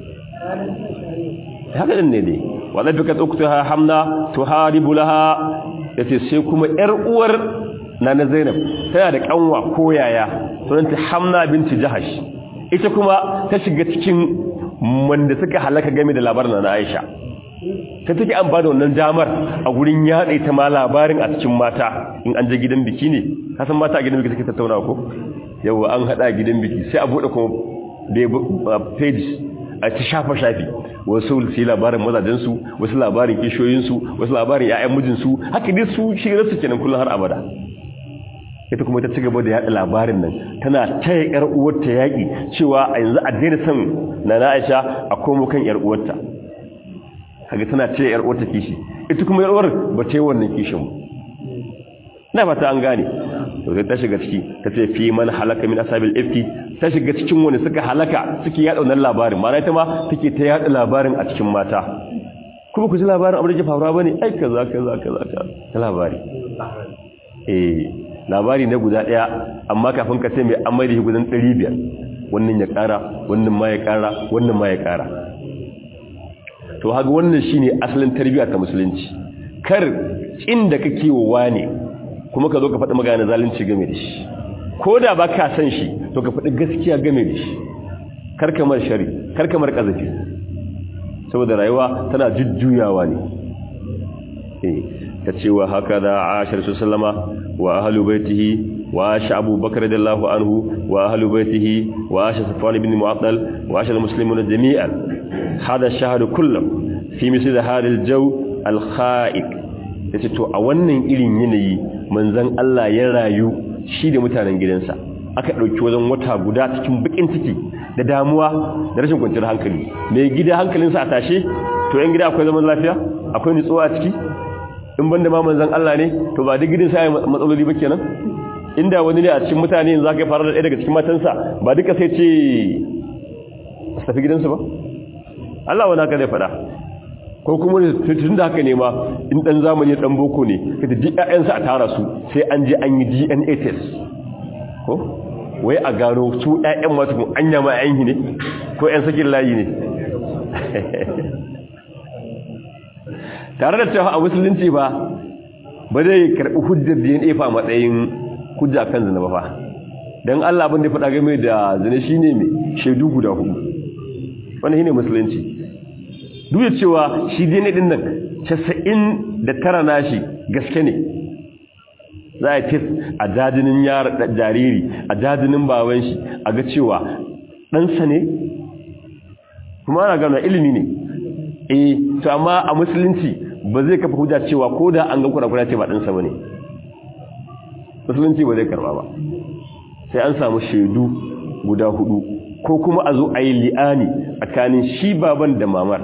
haka din ne dai wa dafiqat uktaha hamna tuharibu laha yace sai kuma yar uwar nana Zainab tana da kanwa ko yaya sunanta Hamna binti Jahash ita kuma ta shiga cikin wanda suka halaka game da labarin na Aisha ta take amfani da wannan damar a gurin yaɗa ita ma labarin a cikin mata in an je gidan biki ne kasan mata a gidan biki suke tattauna ko yawa an haɗa gidan biki sai a buɗe kuma da page a ta shafa shafi wasu su labarin mazajensu wasu labarin kishoyinsu wasu labarin 'ya'yan mijinsu haka dai su shigar su kenan kullum har abada ita kuma ta ci gaba da yaɗa labarin nan tana taya ƴar uwarta yaƙi cewa a yanzu a daina son na Aisha a komo kan ƴar uwarta kaga tana taya ƴar uwarta kishi ita kuma ƴar uwar ba ta yi wannan kishin ina fata an gane to sai ta shiga ciki ta ce fi man halaka min asabil ifki ta shiga cikin wani suka halaka suke yaɗa wannan labarin ma'ana ita ma take ta yaɗa labarin a cikin mata kuma ku ji labarin abin da ke faruwa bane ai kaza kaza kaza ta labari eh labari na guda daya amma kafin ka ce mai amma da gudan 500 wannan ya kara wannan ma ya kara wannan ma ya kara to haka wannan shine asalin tarbiyya ta musulunci kar inda kake wa ne kuma ka zo ka faɗi magana zalunci game da shi ko da ba ka san shi to ka faɗi gaskiya game da shi kar kamar shari kar kamar kazafi saboda rayuwa tana jujjuyawa ne eh ta cewa haka da ashar su sallama wa ahalu baitihi wa asha abu bakar radiyallahu anhu wa ahalu baitihi wa asha safwan ibn mu'attal wa asha almuslimuna jami'an hada shahadu kullum fi misli da hadal jaw alkha'iq yace to a wannan irin yanayi manzon Allah ya rayu shi da mutanen gidansa aka dauki wajen wata guda cikin bakin ciki da damuwa da rashin kwanciyar hankali mai gida hankalinsa a tashe to yan gida akwai zaman lafiya akwai nutsuwa a ciki in banda ma manzon Allah ne to ba duk gidan sai matsaloli ba kenan inda wani ne a cikin mutane yanzu zaka fara da ɗaya daga cikin matansa ba duka sai ce su tafi gidansu ba Allah wani haka zai faɗa ko kuma tun da haka ne ma in ɗan zamani ɗan boko ne ka ta ji ƴaƴansa a tara su sai an je an yi DNA test ko wai a gano su ƴaƴan masu kun anya ma ƴaƴan ne ko ƴan sakin layi ne tare da cewa a musulunci ba ba zai karɓi hujjar DNA fa matsayin hujja kan zina ba fa don Allah abin da faɗa game da zina shine mai shaidu guda hudu wanda shine musulunci duk da cewa shi DNA din nan casa'in da tara nashi gaske ne za a tis a jajinin jariri a jajinin baban shi a ga cewa ɗansa ne kuma ana gano ilimi ne eh to amma a musulunci ba zai kafa hujja cewa ko da an ga kura-kura ce ba ɗansa ba ne musulunci ba zai karba ba sai an samu shaidu guda hudu ko kuma a zo a yi li'ani tsakanin shi baban da mamar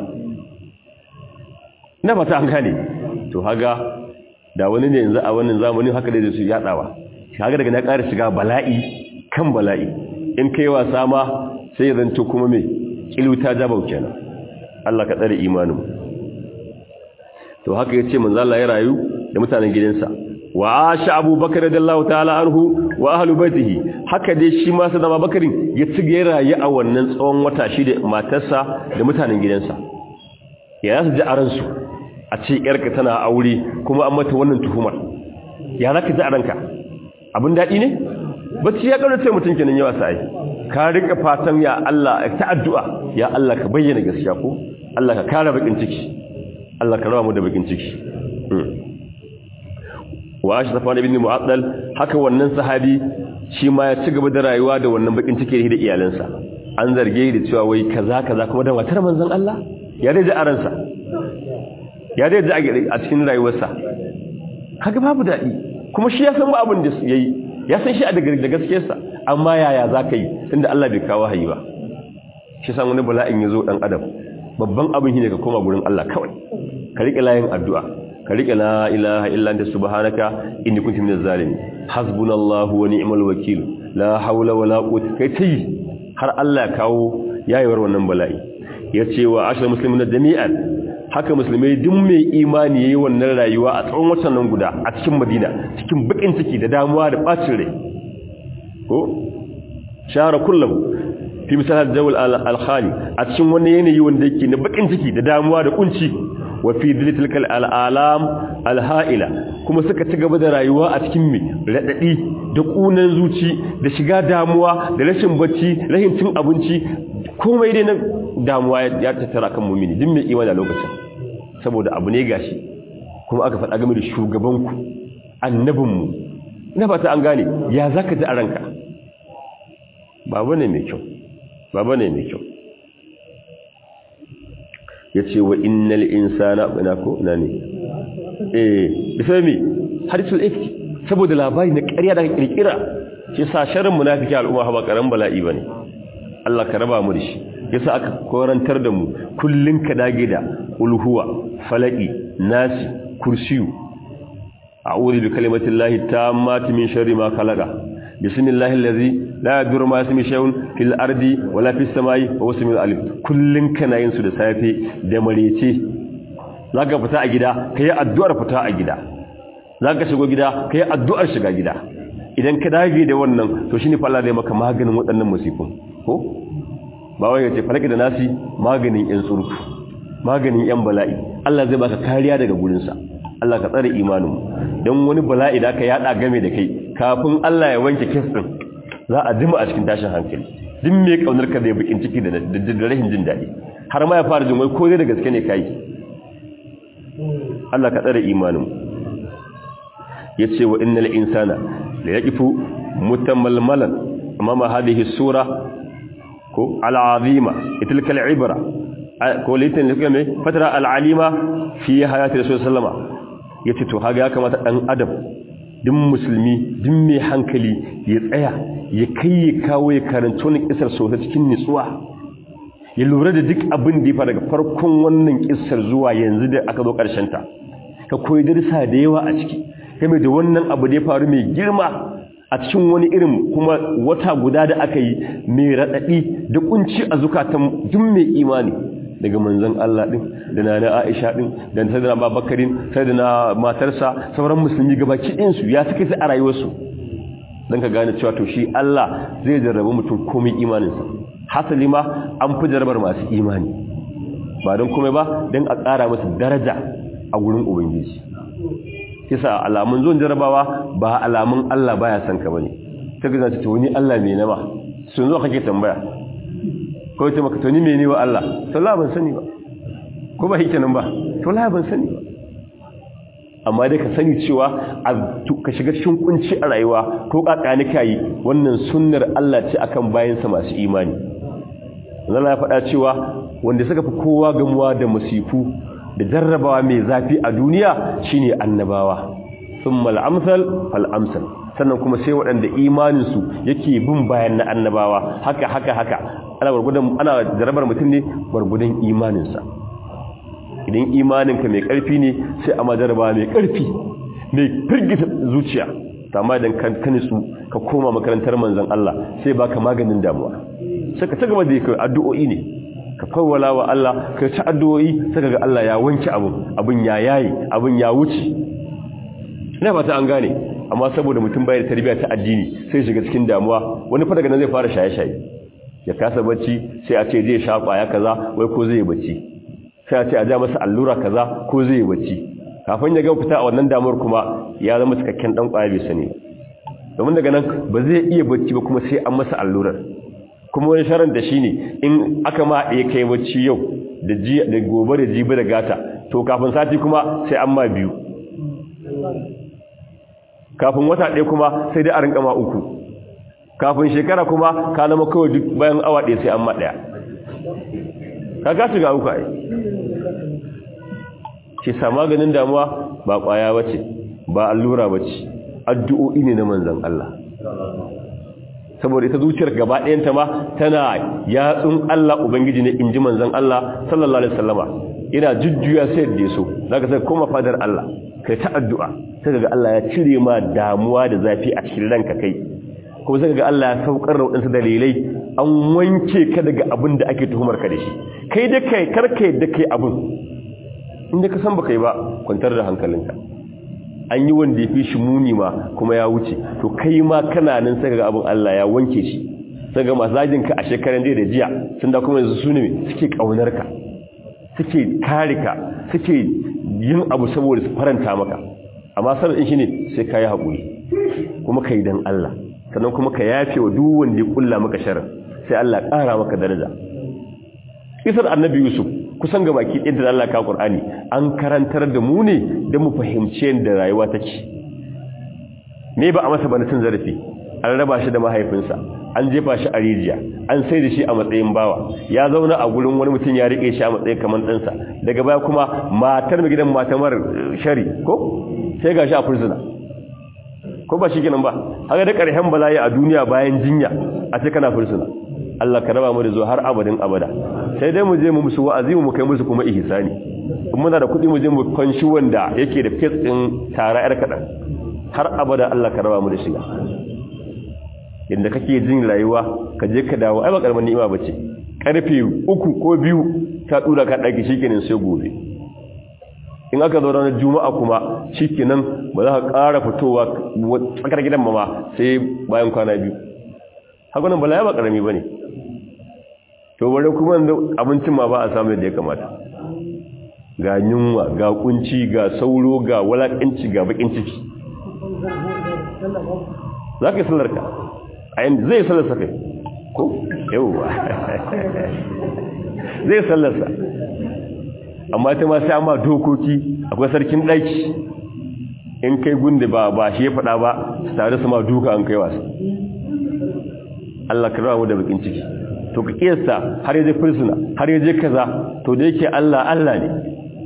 na fata an gane to haga da wani ne yanzu a wannan zamanin haka da su yadawa haga daga na ƙara shiga bala'i kan bala'i in kai wasa ma sai zanto kuma mai kiluta jabau kenan Allah ka tsare imanin to haka yace manzo Allah ya rayu da mutanen gidansa wa asha abubakar radiyallahu ta'ala anhu wa ahlu baitihi haka dai shi ma sadama bakarin ya ci ga rayu a wannan tsawon wata shi da matarsa da mutanen gidansa ya su ji aran su a ce yarka tana aure kuma an mata wannan tuhumar ya zaka ji aranka abin dadi ne bacci ya kaurace mutun kenan yawa sai ka rika fatan ya Allah ta addu'a ya Allah ka bayyana gaskiya ko Allah ka kare bakin ciki Allah ka rawa mu da bakin ciki wa shi safwan ibn mu'addal haka wannan sahabi shi ma ya ci gaba da rayuwa da wannan bakin ciki da iyalansa an zarge da cewa wai kaza kaza kuma da matar manzon Allah ya dai ji aransa ya dai ji a cikin rayuwarsa kaga babu dadi kuma shi ya san ba abin da yayi ya san shi a daga da gaskiyarsa amma yaya zaka yi tunda Allah bai kawo hayi ba shi san wani bala'in yazo dan adam babban abin shine ka koma gurin Allah kawai ka rike layin addu'a ka rike la ilaha illa anta subhanaka inni kuntu minaz zalimin hasbunallahu wa ni'mal wakeel la hawla wala quwwata kai tayi har Allah ya kawo yayewar wannan bala'i yace wa ashal muslimin jami'an haka musulmai duk mai imani yayi wannan rayuwa a tsawon watan nan guda a cikin Madina cikin bakin ciki da damuwa da bacin rai ko shara kullum fi misal dawul al-khali a cikin wani yanayi wanda yake na bakin ciki da damuwa da kunci wa fi diltilkal al'alam alha'ila kuma suka ci gaba da rayuwa a cikin mai raɗaɗi da ƙunan zuci da shiga damuwa da rashin bacci rashin cin abinci komai dai na damuwa ya tattara kan mumini din mai imani a lokacin saboda abu ne gashi kuma aka faɗa game da shugabanku annabinmu ina fata an gane ya za ka ji a ranka babu ne mai kyau babu ne mai kyau ya ce wa innal insana ina ko ina ne eh bisa mi hadisul ifki saboda labari na ƙarya da kirkira shi sa sharrin munafiki al'umma ba karan bala'i bane Allah ka raba mu da shi yasa aka korantar da mu kullun ka dage da ulhuwa falaki nasi kursiyu a'udhu bi kalimati llahi tammati min sharri ma khalaqa bismillahi allazi la yadurru ma ismi shay'un fil ardi wala fis samai wa huwa samiul alim kullun kana yin su da safe da marece zaka fita a gida kai addu'ar fita a gida zaka shigo gida kai addu'ar shiga gida idan ka dage da wannan to shine fa Allah zai maka maganin waɗannan musifin ko ba wai yace falaki da nasi maganin yan tsurku maganin yan bala'i Allah zai baka kariya daga gurin sa Allah ka tsare imanin mu dan wani bala'i da ka yada game da kai kafin Allah ya wanke kes din za a jima a cikin tashin hankali din me kaunar ka da bakin ciki da da rahin jin dadi har ma ya fara jin wai ko dai da gaske ne kai Allah ka tsare imanin mu yace wa innal insana la yaqifu mutamalmalan amama hadhihi sura ko al'azima tilka al'ibra ko litin da kuma fatara al'alima fi hayati rasul sallama yace to haga ya kamata dan adam din musulmi din mai hankali ya tsaya ya kai ya kawo ya karanto ne kisar sosai cikin nutsuwa ya lura da duk abin da ya fara daga farkon wannan kisar zuwa yanzu da aka zo karshen ta ka koyi darsa da yawa a ciki game da wannan abu da ya faru mai girma a cikin wani irin kuma wata guda da aka yi mai raɗaɗi da kunci a zukatan duk mai imani daga manzon Allah din da nana Aisha din da sayyidina Babakarin sayyidina matarsa sauran musulmi gabaki ɗin su ya suka sai a rayuwarsu dan ka gane cewa to shi Allah zai jarrabu mutum komai imaninsa hasali ma an fi jarrabar masu imani ba don komai ba don a ƙara masa daraja a gurin ubangiji kisa alamun zuwan jarabawa ba alamun Allah baya son ka bane ta gaza ta wani Allah me nama sun zo kake tambaya ko ce maka to ni me ne wa Allah to la ban sani ba ko ba hike nan ba to la ban sani ba amma dai ka sani cewa ka shiga cikin kunci a rayuwa ko kakani kai wannan sunnar Allah ce akan bayansa masu imani Allah ya faɗa cewa wanda suka fi kowa gamuwa da musifu da jarrabawa mai zafi a duniya shine annabawa thumma al-amsal fal-amsal sannan kuma sai waɗanda imaninsu yake bin bayan na annabawa haka haka haka ana gurgudan ana jarrabar mutum ne gurgudan imaninsa idan imaninka mai ƙarfi ne sai a jarrabawa mai ƙarfi mai firgita zuciya amma idan ka kanisu ka koma makarantar manzon Allah sai baka maganin damuwa sai ka ci gaba da kai addu'o'i ne ka kawwala wa Allah ka ci addu'o'i saka ga Allah ya wanke abun abun ya yayi abun ya wuce ina fata an gane amma saboda mutum bai da tarbiyya ta addini sai shiga cikin damuwa wani fa daga nan zai fara shaye-shaye ya kasa bacci sai a ce zai sha kwaya kaza wai ko zai bacci sai a ce a ja masa allura kaza ko zai bacci kafin ya ga fita a wannan damuwar kuma ya zama cikakken dan kwaya bai sani domin daga nan ba zai iya bacci ba kuma sai an masa allurar kuma wani sharan da shi ne in aka ma ɗaya kai bacci yau da gobe da jibi da gata to kafin sati kuma sai an ma biyu kafin wata ɗaya kuma sai dai a rinka ma uku kafin shekara kuma ka zama kawai duk bayan awa ɗaya sai an ma ɗaya ka gasu ga uku ai ce sa maganin damuwa ba ƙwaya bace ba allura bace addu'o'i ne na manzan Allah saboda ita zuciyar gaba ɗayanta ma tana yatsun Allah Ubangiji ne in ji manzan Allah sallallahu Alaihi wasallama ina jujjuya sai da so za ka sai koma fadar Allah kai ta addu'a sai ga Allah ya cire ma damuwa da zafi a cikin ranka kai kuma sai ga Allah ya saukar da waɗansu dalilai an wanke ka daga abin da ake tuhumar ka da shi kai da kai karka da kai abin inda ka san baka yi ba kwantar da hankalinka an yi wanda ya fi shi muni ma kuma ya wuce to kai ma kana nan sai ga abin Allah ya wanke shi sai ga masu ka a shekaran da jiya sun da kuma yanzu su ne suke kaunar ka suke kare ka suke yin abu saboda su faranta maka amma sanin shi ne sai ka yi haƙuri kuma ka yi don Allah sannan kuma ka yafe wa duk wanda ya kulla maka sharar sai Allah ƙara maka daraja isar annabi yusuf kusan ga baki ɗin da Allah ka Qur'ani an karantar da mu ne da mu fahimci yadda rayuwa take me ba a masa bana cin zarafi an raba shi da mahaifinsa an jefa shi a rijiya an sai da shi a matsayin bawa ya zauna a gurin wani mutum ya rike shi a matsayin kamar ɗansa daga baya kuma matar mai gidan matamar shari ko sai ga shi a fursuna ko ba shi kenan ba haka da ƙarshen bala'i a duniya bayan jinya a ce kana fursuna Allah ka raba mu da zuwa har abadin abada sai dai mu je mu musu wa'azi mu kai musu kuma ihsani in muna da kuɗi mu je mu kwanshi wanda yake da fes ɗin tara yar kaɗan har abada Allah ka raba mu da shiga inda kake jin rayuwa ka je ka dawo ai ba karamin ni'ima bace karfe uku ko biyu ka dura ka daki shikenan sai gobe in aka zo ranar juma'a kuma shikenan ba za ka ƙara fitowa tsakar gidan mama sai bayan kwana biyu haka nan bala ya ba karami bane to bare kuma abincin ma ba a samu yadda ya kamata ga yunwa ga kunci ga sauro ga walakanci ga bakin ciki za ka yi sallarka a yanzu zai sallarsa kai ko yauwa zai sallarsa amma ta ma sai amma dokoki akwai sarkin ɗaki in kai gunde ba ba shi ya faɗa ba su tare su ma duka an kai wasu Allah ka rawa mu da bakin ciki to ka kiyasta har yaje fursuna har yaje kaza to da yake Allah Allah ne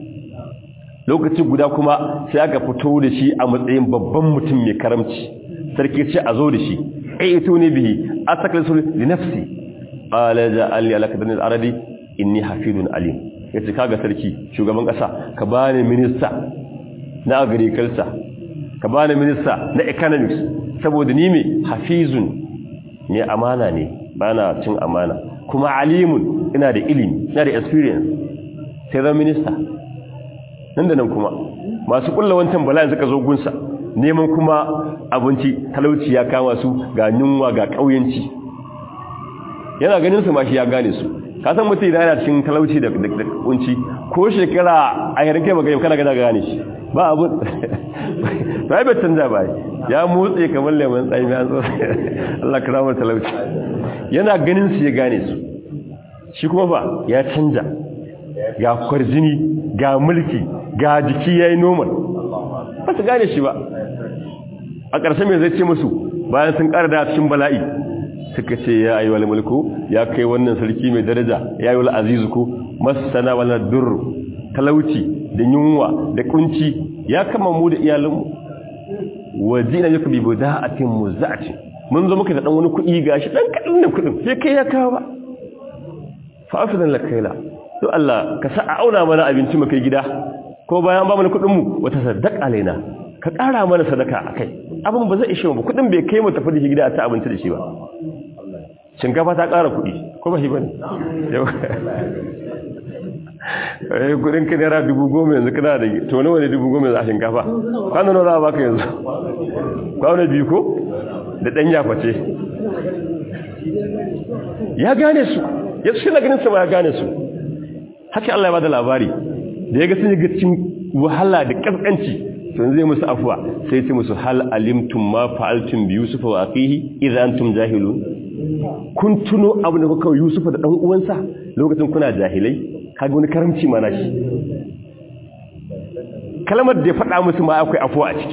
lokaci guda kuma sai aka fito da shi a matsayin babban mutum mai karamci sarki ce a zo da shi aituni bihi astaklisu li nafsi qala ja'alni ala kadani al-aradi inni hafidun alim yace kaga sarki shugaban kasa ka bani minista na agriculture ka bani minista na economics saboda ni me hafizun ne amana ne bana cin amana kuma alimun ina da ilimi ina da experience sai zan minista nan da nan kuma masu kulla wancan bala'in suka zo gunsa neman kuma abinci talauci ya kama su ga yunwa ga ƙauyenci yana ganin su ma shi ya gane su ka san mutum idan yana cikin talauci da kunci ko shekara a yarin kai magana kana gana gane shi ba abu ba bai canza ba ya motsi kamar lemon tsayi ya zo Allah karamar talauci yana ganin su ya gane su shi kuma ba ya canja ga kwarjini ga mulki ga jiki yayi normal ba su gane shi ba a ƙarshe mai zai ce musu bayan sun ƙara da cikin bala'i suka ce ya ayi wal mulku ya kai wannan sarki mai daraja ya yi wal azizu ku masana wal durr talauci da yunwa da kunci ya kama mu da iyalanmu wajina yaka bi buda'atin muzati mun zo muka da dan wani kuɗi gashi dan kadan da kuɗin sai kai ya kawo ba fa afidan lakaila to Allah ka sa a auna mana abinci mu kai gida ko bayan ba mana kuɗin mu wata sadaka alaina ka ƙara mana sadaka akai abin ba zai ishe mu kuɗin bai kai mu tafi da shi gida a ta abinci da shi ba shinkafa ta ƙara kuɗi ko ba shi bane yau eh kudin ka naira dubu goma yanzu kana da to nawa ne dubu goma yanzu a shinkafa kwano nawa za a baka yanzu kwano biyu ko da ɗan yaface ya gane su ya shi na ganin sama ya gane su haka Allah ya bada labari da ya ga sun yi gacin wahala da kaskanci to zai musu afuwa sai ce musu hal alimtum ma fa'altum bi yusufa wa aqihi idza antum jahilun kun tuno abin da kuka yusufa da dan uwansa lokacin kuna jahilai kaga wani karamci mana shi kalmar da ya faɗa musu ma akwai afuwa a ciki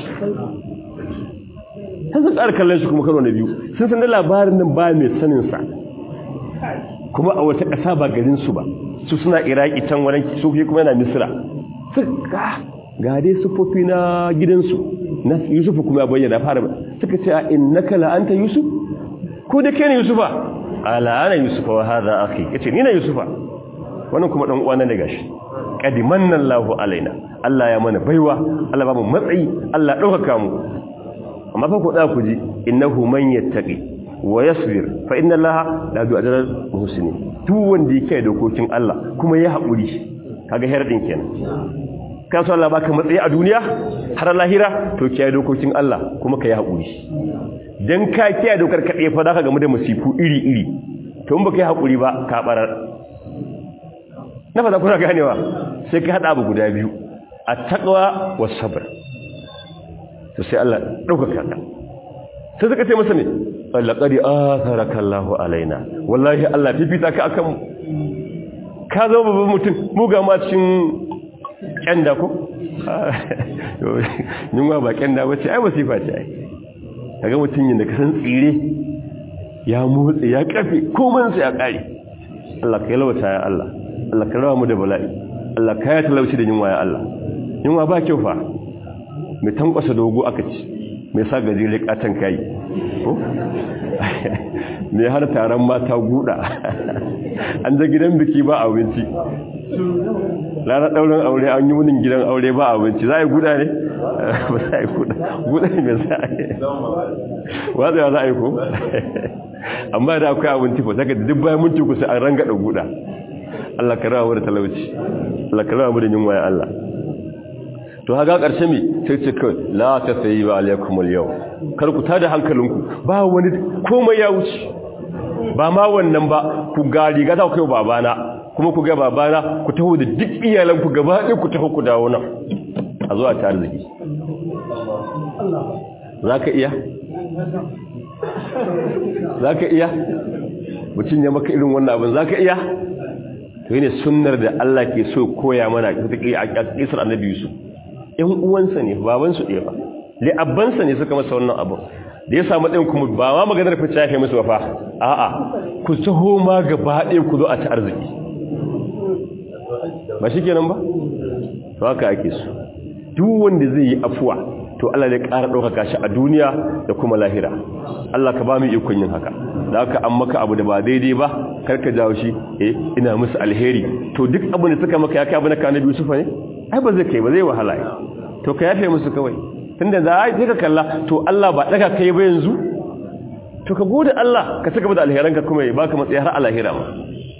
sun sun tsara kallon shi kuma karo na biyu sun san da labarin nan ba mai saninsa kuma a wata ƙasa ba garinsu ba su suna iraki can wani su kuma yana misira suka ga dai sufofi na gidansu na yusufu kuma ya bayyana fara suka ce a innaka la'anta yusuf ko da kai ne yusufa ala ana yusufa wa hadha akhi yace ni na yusufa wannan kuma dan uwana ne gashi qadimanna Allahu alaina Allah ya mana baiwa Allah ba mu matsayi Allah dauka mu amma fa ku da ku ji innahu man yattaqi wa yasbir fa inna Allaha la yu'adhiru al-muhsinin duk wanda yake dokokin Allah kuma ya haƙuri kaga herdin kenan ka so Allah baka matsayi a duniya har lahira to kiyaye dokokin Allah kuma ka yi haƙuri dan ka kiyaye dokar kaɗai fa zaka gamu da masifu iri iri to in baka yi haƙuri ba ka barar na fata kuna ganewa sai ka hada abu guda biyu at-taqwa was-sabr to sai Allah dauka ka sai suka ce masa ne laqad atharaka Allahu alaina wallahi Allah fifita ka akan ka zama babban mutum mu ga ma cikin kyanda ko yunwa ba kyanda ba ce ai wasifa ce ai kaga mutum yin da ka san tsire ya motsi ya kafe komansa ya kare Allah ka yalwata ya Allah Allah ka rawa mu da bala'i Allah ka ya talauci da yunwa ya Allah yunwa ba kyau fa mai tankwasa dogo aka ci mai sa gajere katon kai ko mai har taron mata guda an je gidan biki ba abinci lara daurin aure an yi wunin gidan aure ba abinci za a yi guda ne ba za a yi guda guda ne mai za a yi watsa za a yi ko amma da akwai abinci ko saka duk bayan minti kusa an ranga da guda Allah ka rawa da talauci Allah ka rawa da yunwa ya Allah to haga karshe mi sai ce kai la tasayyiba alaikum al-yawm kar ku tada hankalinku ba wani komai ya wuce ba ma wannan ba ku ga riga ta kai babana kuma ku ga babana ku taho da duk iyalanku gaba ɗaya ku taho ku dawo nan a zuwa ta arziki zaka iya zaka iya mutum ya maka irin wannan abin zaka iya to ne sunnar da Allah ke so koya mana ta kisar annabi Yusuf ‘yan uwansa ne babansu ɗaya ba li'abbansa ne suka masa wannan abu da ya samu ɗin kuma ba ma maganar fice ya kai musu wafa a'a ku taho ma gaba ɗaya ku zo a ci arziki ba shi kenan ba to haka ake su duk wanda zai yi afuwa to Allah zai ƙara ɗaukaka shi a duniya da kuma lahira Allah ka ba mu ikon yin haka da haka an maka abu da ba daidai ba karka jawo shi eh ina musu alheri to duk abin da suka maka ya kai abu na kana biyu sufa ne ai ba zai kai ba zai wahala to ka yafe musu kawai tunda za a yi ka kalla to Allah ba daga kai ba yanzu to ka gode Allah ka saka da alheranka kuma ya baka matsayi har alahira ma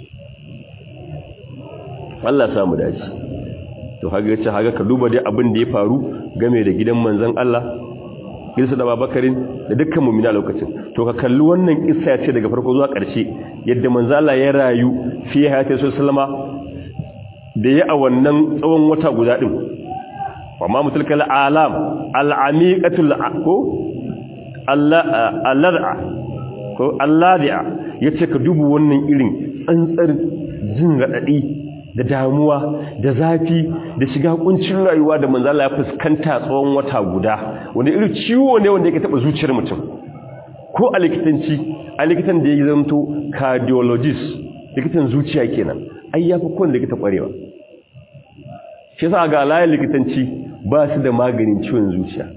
Allah samu dace to haga yace haga ka duba dai abin da ya faru game da gidan manzon Allah Isa da Babakarin da dukkan mu'mina lokacin to ka kalli wannan kissa ya ce daga farko zuwa ƙarshe yadda manzon Allah ya rayu fi hayati sallama da ya a wannan tsawon wata guda ɗin amma mutulkal alam al'amiƙatul ko allad'a ko alladi'a ya ce ka dubu wannan irin tsantsar jin raɗaɗi da damuwa da zafi da shiga kuncin rayuwa da manzala ya fuskanta tsawon wata guda wani irin ciwo ne wanda yake taɓa zuciyar mutum ko a likitanci a likitan da ya zanto cardiologist likitan zuciya kenan ai ya fi kowane likita ƙwarewa shi sa ga layin likitanci ba su da maganin ciwon zuciya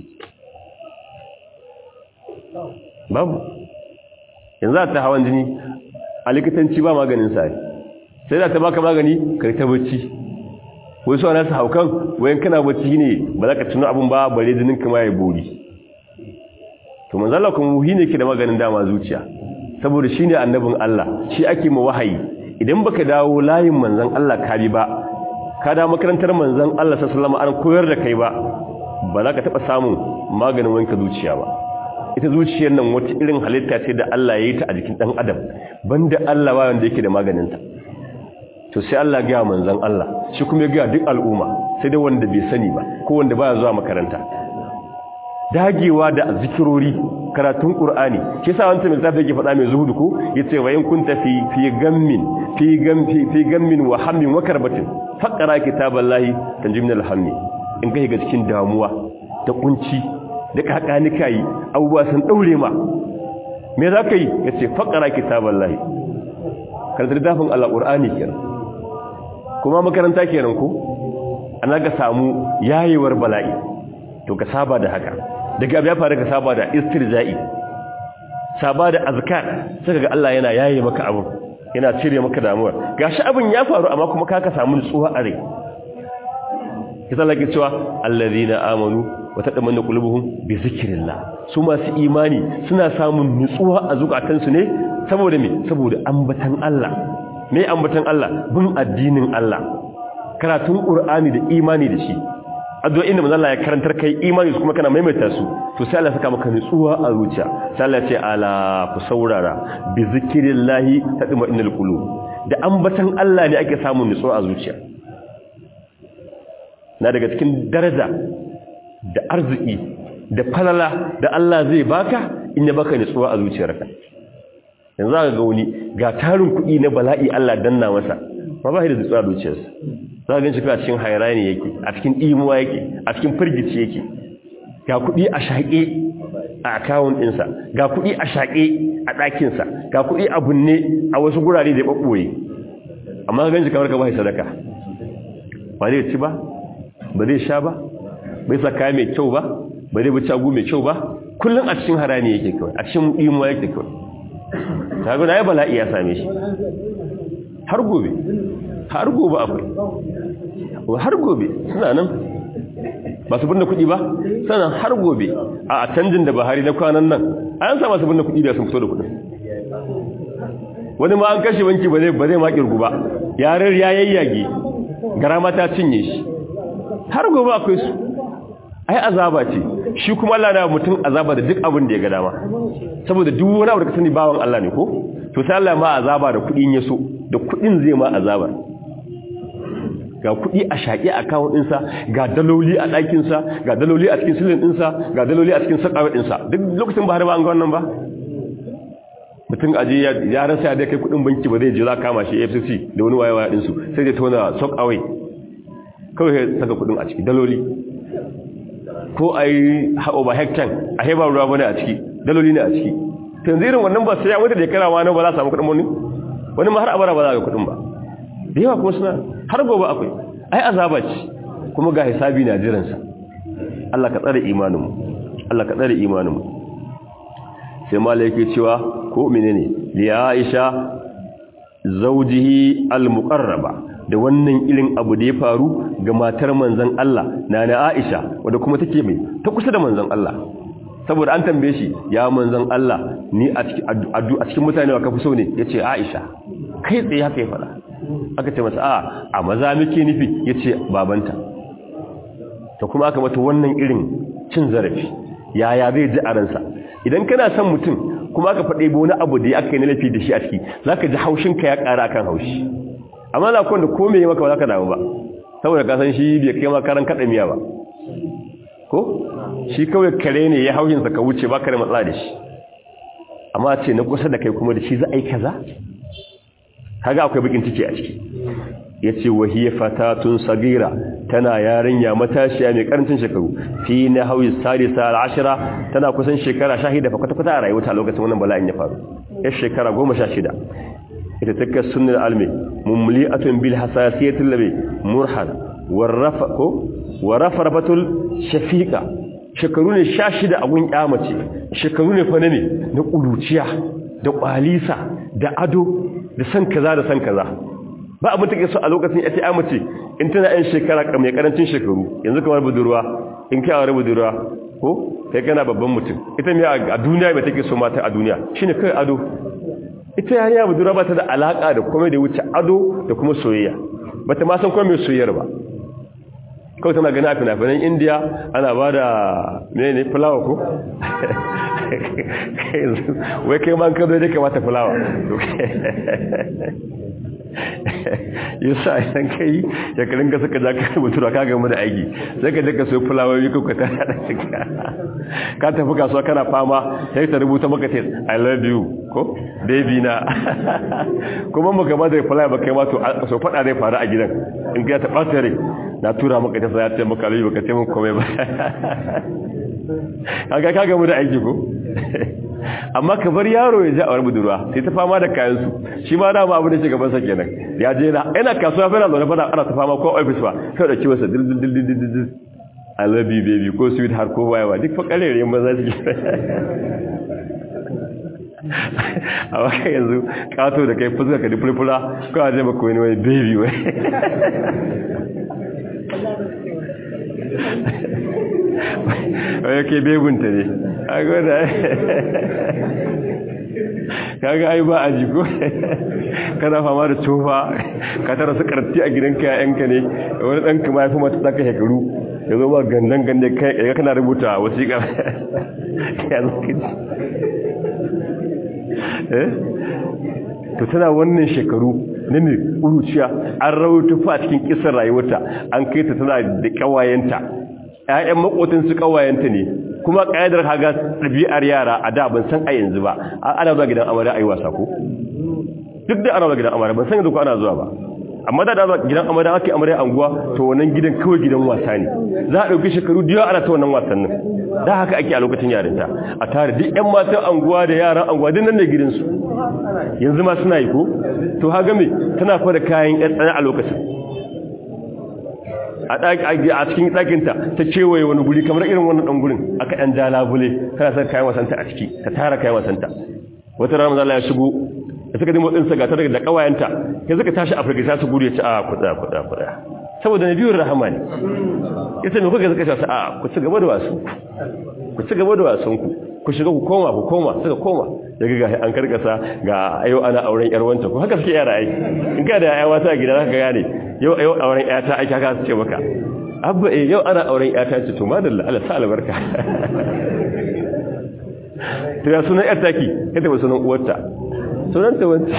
babu yanzu a ta hawan jini a likitanci ba maganin sa sai da ta baka magani kai ta bacci wai su ana su haukan wayan kana bacci ne ba za ka tuno abin ba bare jinin kama ya bori to manzala kuma muhi ne ke da maganin dama zuciya saboda shi ne annabin Allah shi ake ma wahayi idan baka dawo layin manzan Allah ka bi ba ka da makarantar manzan Allah sallallahu alaihi an koyar da kai ba ba za ka taba samun maganin wanka zuciya ba ita zuciyar nan wata irin halitta ce da Allah ya yi ta a jikin dan adam banda Allah ba wanda yake da maganin ta to sai Allah ga manzan Allah shi kuma ya ga duk al'umma sai dai wanda bai sani ba ko wanda baya zuwa makaranta dagewa da zikirori karatun qur'ani shi yasa wanda mai zafi yake faɗa mai zuhudu ko yace wa in kunta fi fi gammin fi gamfi fi gammin wa hammin wa karbatin faqra kitaballahi tanjimna alhammi in kai ga cikin damuwa da kunci da kakani kai abubuwa sun daure ma me zaka yi yace faqra kitaballahi karanta littafin alqur'ani kenan kuma makaranta kenan ko ana ga samu yayewar bala'i to ka saba da haka daga abu ya faru ka saba da istirja'i saba da azkar saka ga Allah yana yaye maka abu yana cire maka damuwa gashi abin ya faru amma kuma ka ka samu nutsuwa a rai kisa lake cewa allazina amanu wa tadammannu qulubuhum bi zikrillah su masu imani suna samun nutsuwa a zukatansu ne saboda me saboda ambatan Allah me ambatan Allah bin addinin Allah karatun qur'ani da imani da shi addu'o'in da manzo Allah ya karantar kai imani kuma kana maimaita su to sai Allah saka maka nutsuwa a zuciya sai Allah ya ce ala ku saurara bi zikrillahi tadma'innul qulub da ambatan Allah ne ake samun nutsuwa a zuciya na daga cikin daraja da arziki da falala da Allah zai baka in ya baka nutsuwa a zuciyarka yanzu aka ga wani ga tarin kuɗi na bala'i Allah danna masa ma ba shi da zuciya zuciyarsa za ka ganci cikin hairani yake a cikin imuwa yake a cikin firgici yake ga kuɗi a shaƙe a akawun ɗinsa ga kuɗi a shaƙe a ɗakinsa ga kuɗi a bunne a wasu gurare da ya ɓaɓɓoye amma ka ganci kamar ka ba shi sadaka ba zai ci ba ba zai sha ba bai sa kaya mai kyau ba ba zai bacci agu mai kyau ba kullum a cikin harani yake kawai a cikin imuwa yake kawai ta guna ya bala'i ya same shi har gobe har gobe akwai har gobe suna nan ba su binne kuɗi ba sannan har gobe a canjin da bahari na kwanan nan an sa masu binne kuɗi da sun fito da kuɗin wani ma an kashe wanki ba zai ba zai ma kirgu ba yarar ya yayyage gara mata cinye shi har gobe akwai su ai azaba ce shi kuma Allah na mutum azaba da duk abin da ya ga dama saboda duk wani abu da ka sani bawan Allah ne ko to sai Allah ma azaba da kuɗin ya so da kuɗin zai ma azaba ga kuɗi a shaƙi a kawun ɗinsa ga daloli a ɗakinsa ga daloli a cikin silin ɗinsa ga daloli a cikin sakawar ɗinsa duk lokacin ba har ba an ga wannan ba mutum aje ya rasa ya dai kai kuɗin banki ba zai je za kama shi FCC da wani wayewa ɗinsu sai zai tona sok away kawai ya saka kuɗin a ciki daloli ko a yi haɓo ba hektan a haibar ruwa bane a ciki daloli ne a ciki tanzu irin wannan ba sai ya wata da kara wani ba za a samu kuɗin wani wani ma har abara ba za a ga kuɗin ba da yawa kuma suna har gobe akwai ai azaba ce kuma ga hisabi na jiransa Allah ka tsare imaninmu Allah ka tsare imaninmu sai mala yake cewa ko menene li Aisha zawjihi al-muqarraba da wannan ilin abu da ya faru ga matar manzon Allah nana Aisha wanda kuma take mai ta kusa da manzon Allah saboda an tambaye shi ya manzon Allah ni a cikin mutane wa kafi so ne yace Aisha kai tsaye haka ya fada aka ce masa a a maza muke nufi yace babanta to kuma aka mata wannan irin cin zarafi yaya zai ji a ransa idan kana son mutum kuma aka faɗe wani abu da ya aka yi na lafi da shi a ciki zaka ji haushinka ya ƙara kan haushi amma na kwanda ko me maka ba za ka damu ba saboda ka san shi bai kai makaran kaɗa miya ba ko shi kawai kare ne ya haushinsa ka wuce ba ka da matsala da shi amma ce na kusa da kai kuma da shi za a yi kaza kaga akwai bakin ciki a ciki yace wahiya fatatun sagira tana yarinya matashiya mai karancin shekaru fi nahwi salisa al-ashra tana kusan shekara 11 fa kwata kwata a rayuwarta lokacin wannan bala'in ya faru yar shekara 16 ita take sunnal almi mumli'atun bil hasasiyatil labi murhad warafa ko warafarafatul shafiqa shekaru ne 16 a gun kyamace shekaru ne fa ne na kuluciya da kwalisa da ado da san kaza da san kaza ba abin take so a lokacin ita ya mace in tana yan shekara mai karancin shekaru yanzu kamar budurwa in kai aure budurwa ko kai kana babban mutum ita me a duniya mai take so mata a duniya shine kai ado ita yarinya budurwa ba ta da alaka da komai da wuce ado da kuma soyayya bata ma san komai soyayyar ba kawai tana gani a fina-finan indiya ana ba da mene fulawa ko? wai kai man kado da kamata fulawa yi sa idan ka yi shekarun ka suka ja ka rubutu ka gama da aiki sai ka jaka sai fulawoyi ko ka tara da cika ka tafi kasuwa kana fama sai ta rubuta maka tes i love you ko baby na kuma maka ba da fulawa ba kai ma to so fada zai faru a gidan in ka ta ɓata rai na tura maka ta sai ya ce maka lalabi baka ce mun komai ba kaga ka gamu da aiki ko amma ka bar yaro ya ji a wani budurwa sai ta fama da kayan su shi ma dama abu da shi gaban sa kenan ya je na ina kasuwa fa na zo fara ana ta fama ko office ba kai da kiwasa dil dil dil dil dil I love you baby ko sweet har ko wayewa duk fa kalere maza su a waka yanzu kato da kai fuska ka di fulfula ko a je maka wani wani baby wai wai ke bebunta ne a gwada kaga ai ba a jiko kana fama da tofa ka tara su karti a gidanka yayanka ne wani ɗanka ma ya fi mata tsaka shekaru ya zo ba gandan gande kai ya kana rubuta wasiƙa ya zaka ji eh to tana wannan shekaru ne ne uruciya an rawuta fa cikin kisar rayuwarta an kai ta tana da kawayenta ƴaƴan makotin su kawayenta ne kuma kaidar haga ɗabi'ar yara a da ban san a yanzu ba ana zuwa gidan amarya ayi wasa ko duk da ana zuwa gidan amarya ban san yanzu ko ana zuwa ba amma da da gidan amarya ake amarya anguwa to wannan gidan kawai gidan wasa ne za a dauki shekaru da yawa ana ta wannan wasannin da haka ake a lokacin yarinta a tare duk ƴan matan anguwa da yaran anguwa duk nan ne gidansu yanzu ma suna yi ko to haga me tana fara kayan ƴan tsana a lokacin a cikin ɗakinta ta kewaye wani guri kamar irin wannan ɗan gurin aka ɗan ja labule tana sa kayan wasanta a ciki ta tara kayan wasanta wata rana zala ya shigo da suka dimotsa ɗinsa ga ta daga da ƙawayenta ya suka tashi afirka ta su gudu ya ci a kuɗa kuɗa kuɗa saboda na biyun rahama ne ya ce mai kuka suka shasa a ku ci gaba da wasu ku ci gaba da wasanku ku shiga ku koma ku koma suka koma daga ga an karkasa ga ayo ana auren yar wanta ko haka suke yara ai in ka da yaya wata a gida zaka gane yau ayo auren yata ake haka su ce maka abba eh yau ana auren yata ce to madalla Allah sa albarka to ya sunan yar taki kada ba sunan uwarta sunan ta wance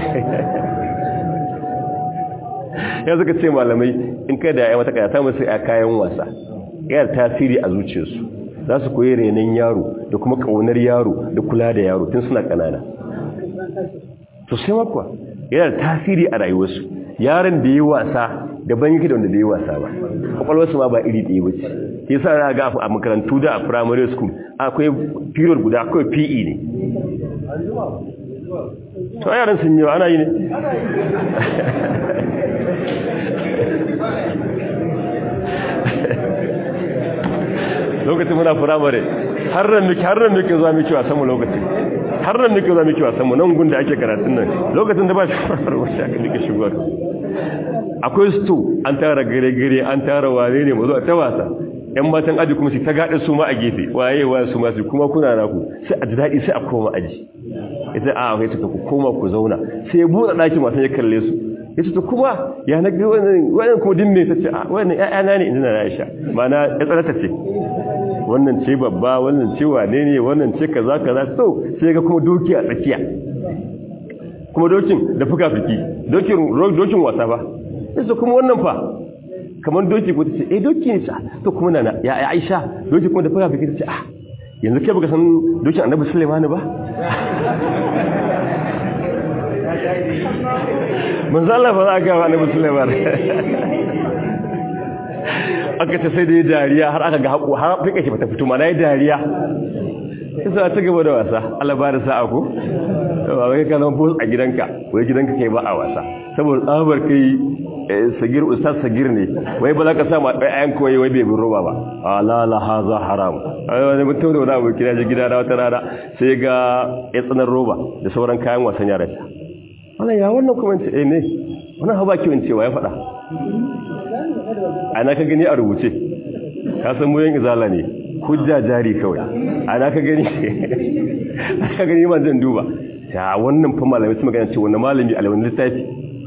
ya suka ce malamai in kai da yaya mata kaya ta musu kayan wasa yana tasiri a zuciyarsu za su koyi renon yaro da kuma ƙaunar yaro da kula da yaro tun suna ƙanana to sai makwa yana tasiri a rayuwarsu yaron da yi wasa daban yake da wanda da yi wasa ba kwakwalwarsu ma ba iri ɗaya ba ce ke sa na ga a makarantu da a primary school akwai period guda akwai pe ne to yaran sun yi ana yi ne lokacin muna firamare har ran miki har ran miki zuwa miki wasan mu lokacin har ran miki zuwa miki wasan mu nan gun da ake karatun nan lokacin da ba shi firamare wacce aka dike shigar akwai sto an tara gare gare an tara wane ne mu zo ta wasa yan matan aji kuma su ta gada su ma a gefe waye waye su ma su kuma kuna naku sai a ji daɗi sai a koma aji ita a kai ta ku koma ku zauna sai ya buɗe ɗakin wasan ya kalle su ya ce kuma ya na ga wannan wannan kuma din me tace a wannan ƴaƴana ne inda na Aisha mana ya tsarata ce wannan ce babba wannan ce wane ne wannan ce kaza kaza to sai ga kuma doki a tsakiya kuma dokin da fuka-fiki dokin dokin wasa ba sai kuma wannan fa kamar doki ko tace eh doki ne sa to kuma nana ya Aisha doki kuma da fuka-fiki tace ah yanzu kai baka san dokin Annabi Sulaiman ba manzo Allah ba za ka ga Annabi Sulaiman aka ta sai da ya dariya har aka ga haƙo har fika shi bata fito ma na yi dariya isa ta gaba da wasa Allah ba da sa'a ko ba kai ka zama bus a gidanka wai gidanka kai ba a wasa saboda tsabar kai sagir ustaz sagir ne wai ba za ka sama ɗaya ayan koyi wai bai bin roba ba ala la haza haram ai wani mutum da wani abu kira ji gida na wata rana sai ga ya tsanar roba da sauran kayan wasan yaran wannan ya wannan kuma ce eh ne wannan haba kiwon cewa ya faɗa ana ka gani a rubuce ka san muyan izala ne hujja jari kawai ana ka gani ka gani man zan duba ya wannan fa malamai su magana ce wannan malami a wani littafi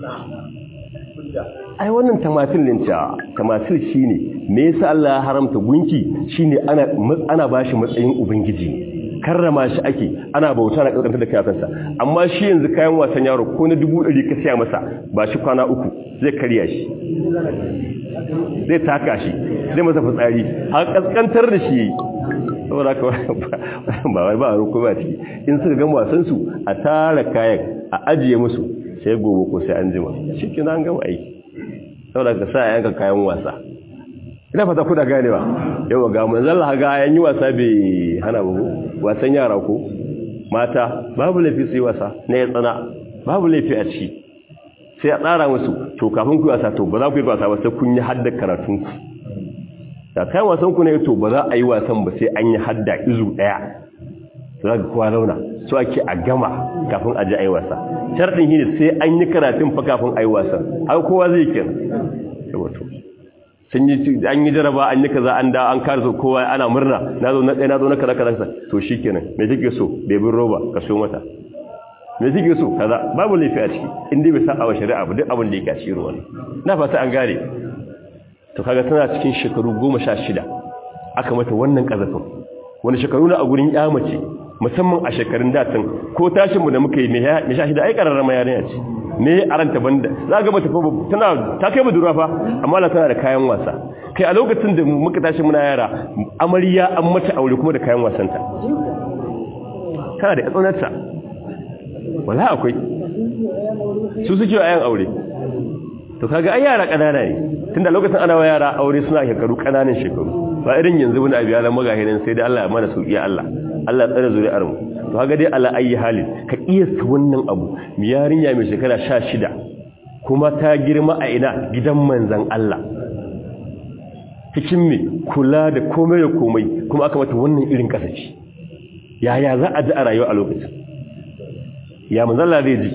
ai wannan tamasil din ta tamasil shine me yasa Allah ya haramta gunki shine ana ana bashi matsayin ubangiji karrama shi ake ana bauta na kaskanta da kayansa amma shi yanzu kayan wasan yaro ko na dubu ɗari ka siya masa ba shi kwana uku zai karya shi zai taka shi zai masa fitsari har kaskantar da shi saboda ka ba wai ba a ruku ba ciki in suka gama wasan su a tara kayan a ajiye musu sai gobe ko sai an jima shi kina an gama aiki saboda ka sa yanka kayan wasa ina fata kuda ganewa yawa ga manzon Allah ga yan yi wasa bai hana ba wasan yara ko mata babu laifi su yi wasa na ya tsana babu laifi a ciki sai a tsara musu to kafin ku yi wasa to ba za ku yi wasa ba sai kun yi hadda karatun ku da kayan wasan ku ne to ba za a yi wasan ba sai an yi hadda izu daya za ka kowa zauna so ake a gama kafin a ji a yi wasa sharɗin shi ne sai an yi karatun fa kafin a yi wasan har kowa zai kenan saboda sun yi an yi jaraba an yi kaza an da an kare su kowa ana murna na zo na ɗaya na zo na kaza kaza to shi kenan me kike so bebin roba ka so mata me kike so kaza babu laifi a ciki in dai bai sa a shari'a ba duk abin da yake a cikin ruwan na fata an gane to kaga tana cikin shekaru goma sha shida aka mata wannan kazafin wani shekaru na a gurin ya mace musamman a shekarun datan ko tashin mu da muka yi me sha shida ai kararrama yarinya ce me a ranta banda za ga mata tana ta kai budurwa fa amma la tana da kayan wasa kai a lokacin da muka tashi muna yara amarya an mata aure kuma da kayan wasanta tana da tsanarta wala akwai su suke ayan aure to kaga ai yara kanana ne tunda lokacin ana wa yara aure suna shekaru kananan shekaru ba irin yanzu wani abu ya zama gahirin sai dai Allah ya mana sauki Allah Allah tsare zuri'ar mu to kaga dai ala ayi halin ka kiyasta wannan abu mi yarinya mai shekara 16 kuma ta girma a ina gidan manzon Allah cikin me kula da komai da komai kuma aka mata wannan irin kasace yaya za a ji a rayuwa a lokacin ya manzon Allah zai ji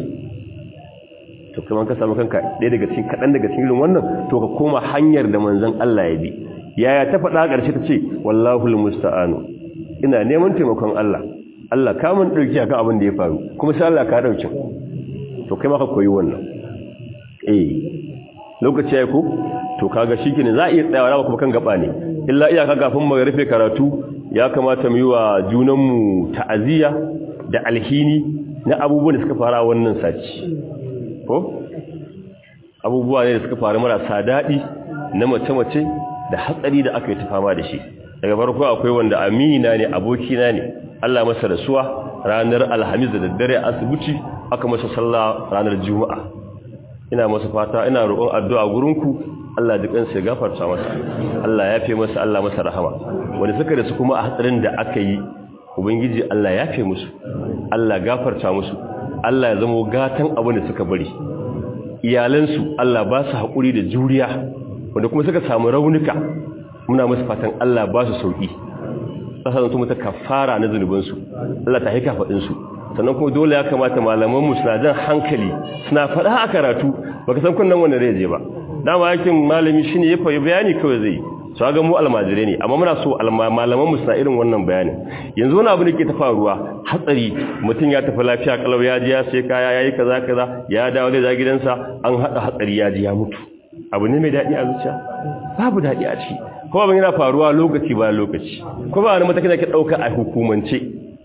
to kuma ka samu kanka ɗaya daga cikin kaɗan daga cikin irin wannan to ka koma hanyar da manzon Allah ya bi yaya ta faɗa ƙarshe ta ce wallahul musta'anu ina neman taimakon Allah Allah ka mun dauki akan abin da ya faru kuma sai Allah ka dauki to kai ma ka koyi wannan eh lokaci ya ku to kaga shikenan za a iya tsayawa kuma kan gaba ne illa iyaka kafin mu rufe karatu ya kamata mu yi wa junanmu ta'aziyya da alhini na abubuwan da suka fara wannan saci ko abubuwa ne da suka faru marasa daɗi na mace-mace da hatsari da aka yi ta fama da shi daga farko akwai wanda amina ne abokina ne Allah masa rasuwa ranar alhamis da daddare a asibiti aka masa sallah ranar juma'a ina masa fata ina roƙon addu'a gurinku Allah ji kansa ya gafarta masa Allah ya fi masa Allah masa rahama wanda suka da su kuma a hatsarin da aka yi ubangiji Allah ya fi musu Allah gafarta musu Allah ya zama gatan abin da suka bari iyalansu Allah ba su haƙuri da juriya wanda kuma suka samu raunuka muna musu fatan Allah ba su sauƙi ƙasa zanto mata kafara na zunubinsu Allah ta haika faɗinsu sannan kuma dole ya kamata malamanmu suna jan hankali suna faɗa a karatu baka san kunnan wanda zai je ba dama yakin malami shine ya fayi bayani kawai zai su ga mu almajirai ne amma muna so malamanmu suna irin wannan bayanin yanzu wani abu ne ke ta faruwa hatsari mutum ya tafi lafiya kalau ya ji ya sai kaya yayi kaza kaza ya dawo da gidansa an hada hatsari ya ji ya mutu abu ne mai daɗi a zuciya babu daɗi a ciki kuma ban yana faruwa lokaci ba lokaci kuma ba wani matakin da ke ɗauka a hukumance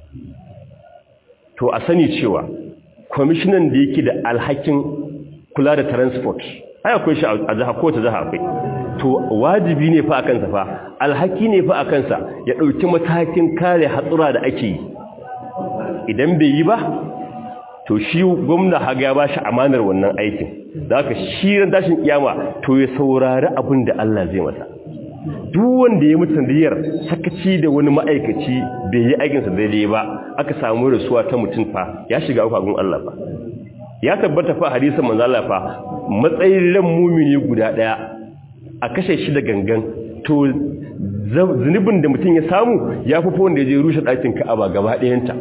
to a sani cewa kwamishinan da yake da alhakin kula da transport ai akwai shi a jiha ko ta jiha akwai to wajibi ne fa a kansa fa alhaki ne fa a kansa ya ɗauki matakin kare hatsura da ake yi idan bai yi ba to shi gwamna haga ya ba shi amanar wannan aikin da haka shi ran tashin kiyama to ya saurari abin da Allah zai masa duk wanda ya mutu riyar sakaci da wani ma'aikaci bai yi aikinsa daidai ba aka samu rasuwa ta mutum fa ya shiga ukwagun Allah fa ya tabbata fa hadisin manzo Allah fa matsayin ran mumini guda daya a kashe shi da gangan to zunubin da mutum ya samu ya fi wanda ya je rushe ɗakin Ka'aba gaba ɗayanta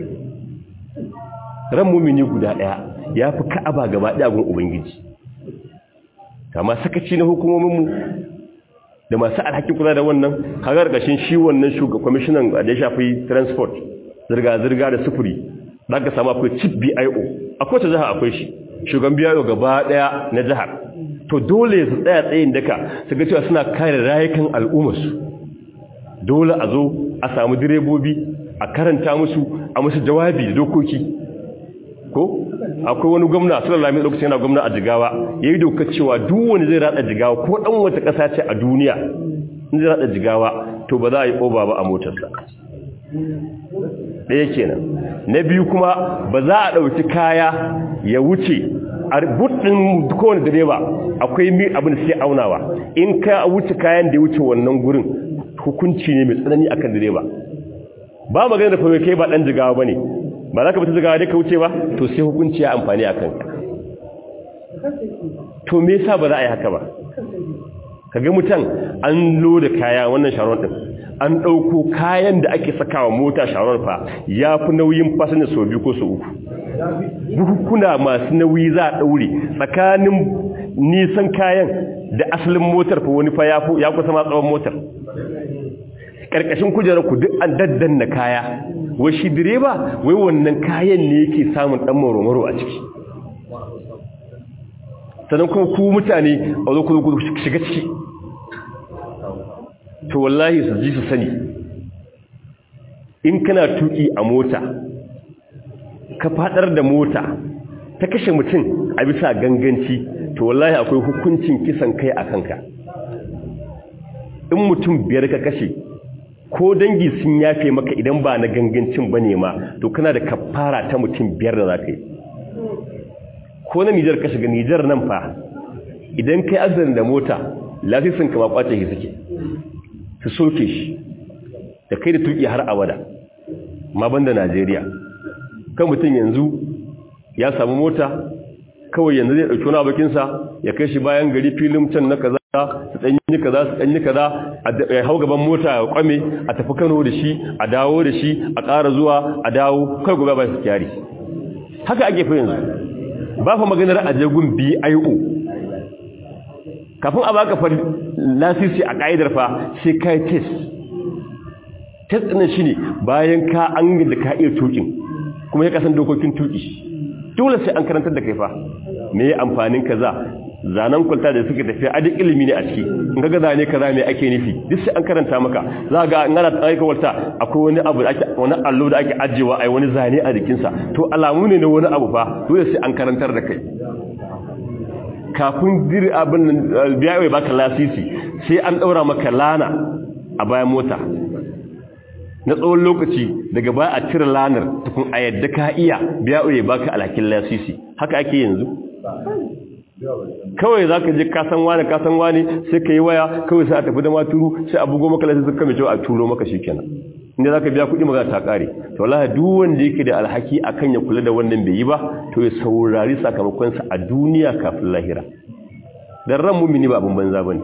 ran mumini guda daya ya fi Ka'aba gaba ɗaya gun ubangiji kama sakaci na hukumominmu da masu alhakin kula da wannan kagar gashin shi wannan shugaban kwamishinan da ya shafi transport zirga-zirga da sufuri za ka samu akwai chief bio a kowace jihar akwai shi shugaban bio gaba daya na jihar to dole su tsaya tsayin daka su ga cewa suna kare rayukan al'ummarsu dole a zo a samu direbobi a karanta musu a musu jawabi da dokoki ko akwai wani gwamna sallallahu alaihi lokacin yana gwamna a jigawa yayi dokar cewa duk wani zai rada jigawa ko dan wata kasa ce a duniya in zai rada jigawa to ba za a yi oba ba a motarsa ɗaya kenan na biyu kuma ba za a ɗauki kaya ya wuce a buɗin kowane direba akwai mi abin da sai aunawa in ka wuce kayan da ya wuce wannan gurin hukunci ne mai tsanani akan direba ba magana da fa kai ba dan jigawa bane ba za ka fita jigawa dai ka wuce ba to sai hukunci ya amfani akan ka to me yasa ba za a yi haka ba kaga mutan an loda kaya wannan sharon din an dauko kayan da ake sakawa mota sharon fa yafi nauyin fasinja so biyu ko so uku buhukuna masu nauyi za a daure tsakanin nisan kayan da asalin motar fa wani fa ya kusa ma tsawon motar karkashin kujerar ku duk an daddanna kaya wai shi direba wai wannan kayan ne yake samun dan maromaro a ciki sannan kuma ku mutane a zo ku shiga ciki to wallahi su ji su sani in kana tuki a mota ka fadar da mota ta kashe mutum a bisa ganganci to wallahi akwai hukuncin kisan kai a kanka in mutum biyar ka kashe ko dangi sun yafe maka idan ba na gangancin ba ne ma to kana da kafara ta mutum biyar da za ka yi ko na nijar ka shiga nijar nan fa idan kai accident da mota lasisin ka ma kwace shi suke su soke shi da kai da tuki har abada ma banda Najeriya kan mutum yanzu ya samu mota kawai yanzu zai dauki wani abokinsa ya kai shi bayan gari filin can na kaza su danyi kaza su danyi kaza a hau gaban mota ya kwame a tafi Kano da shi a dawo da shi a ƙara zuwa a dawo kai gobe ba su kyari haka ake fa yanzu ba fa maganar ajegun BIO kafin a baka fa lasisi a kaidar fa sai kai test test din shine bayan ka an da ka iya tukin kuma ya kasan dokokin tuki dole sai an karantar da kai fa me amfanin kaza zanen kwalta da suke tafiya a duk ilimi ne a ciki in ga zane kaza me ake nufi duk sai an karanta maka za ga in ana aika kwalta akwai wani abu da ake wani allo da ake ajewa ai wani zane a jikinsa to alamu ne na wani abu fa dole sai an karantar da kai kafin dir abin biya ya baka lasisi sai an daura maka lana a bayan mota na tsawon lokaci daga baya a cire lanar tukun a yadda ka iya biya ya baka alhakin lasisi haka ake yanzu kawai za ka je kasan wani kasan wani sai ka yi waya kawai sai a tafi da maturu sai a bugo maka lasisi suka mai cewa a turo maka shi kenan inda za ka biya kuɗi magana ta ƙare to wallahi duk wanda yake da alhaki akan ya kula da wannan bai yi ba to ya saurari sakamakonsa a duniya kafin lahira dan ran mumini ba abin banza bane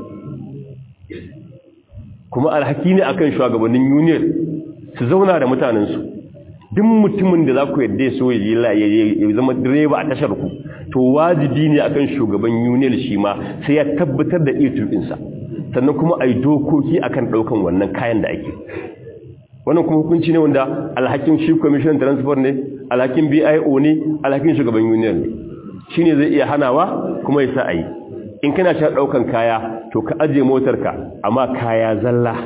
kuma alhaki ne akan shugabannin union su zauna da mutanensu duk mutumin da za ku yadda so ya zama direba a tashar ku to wajibi ne akan shugaban union shi ma sai ya tabbatar da iya tukinsa sannan kuma a yi dokoki akan ɗaukan wannan kayan da ake wannan kuma hukunci ne wanda alhakin shi commission transport ne alhakin bio ne alhakin shugaban union ne shi ne zai iya hanawa kuma ya sa a yi in kana sha ɗaukan kaya to ka ajiye motarka amma kaya zalla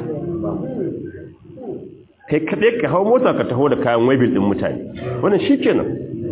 kai kaɗai ka hau mota ka taho da kayan wabil ɗin mutane wannan shi kenan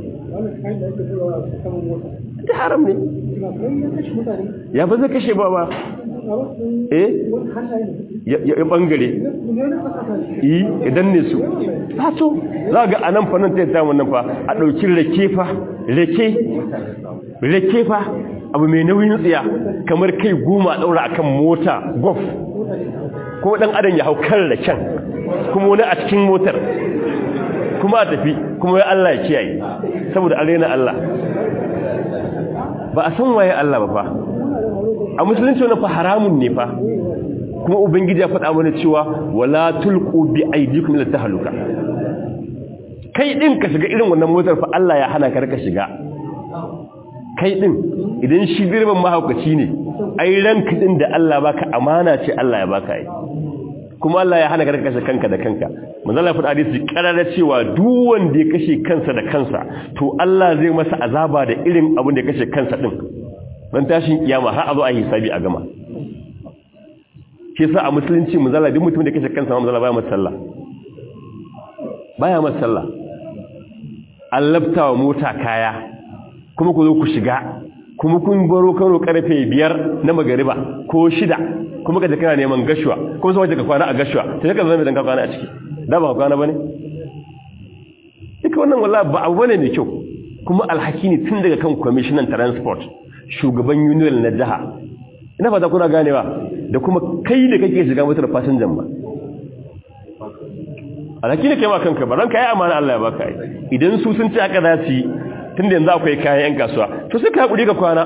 ta haram ne ya ba zai kashe ba ba eh ya bangare yi idan ne su hato za ga anan fannin ta yata wannan fa a ɗauki rake fa rake rake fa abu mai nauyin tsiya kamar kai goma ɗaura akan mota golf ko ɗan adam ya hau kan raken kuma wani a cikin motar kuma a tafi kuma ya Allah ya kiyaye saboda an rena Allah ba a san waye Allah ba fa a musulunci wani fa haramun ne fa kuma ubangiji ya faɗa mana cewa wala tulqu bi aydikum ila tahluka kai din ka shiga irin wannan motar fa Allah ya hana ka raka shiga kai din idan shi dirban mahaukaci ne ai ranka din da Allah baka amana ce Allah ya baka yi kuma Allah ya hana ka kashe kanka da kanka manzo Allah ya faɗa hadisi karara cewa duk wanda ya kashe kansa da kansa to Allah zai masa azaba da irin abin da ya kashe kansa din dan tashin kiyama har a zo a hisabi a gama shi yasa a musulunci manzo Allah duk mutum da ya kashe kansa manzo Allah baya masa sallah baya masa sallah allabta wa mota kaya kuma ku zo ku shiga kuma kun baro Kano karfe biyar na magariba ko shida kuma ka kana neman gashuwa kuma sai ka kwana a gashuwa sai ka zama dan ka kwana a ciki da ba kwana bane duka wannan wallahi ba abu bane mai kyau kuma alhaki ne tun daga kan commissioner transport shugaban union na jiha ina fata kuna ganewa da kuma kai da kake shiga motar fasinjan ba alhaki ne kai ma kanka ba ranka yi amana Allah ya baka yi idan su sun ci aka za su yi tun da yanzu akwai kayan 'yan kasuwa to sai ka haƙuri ga kwana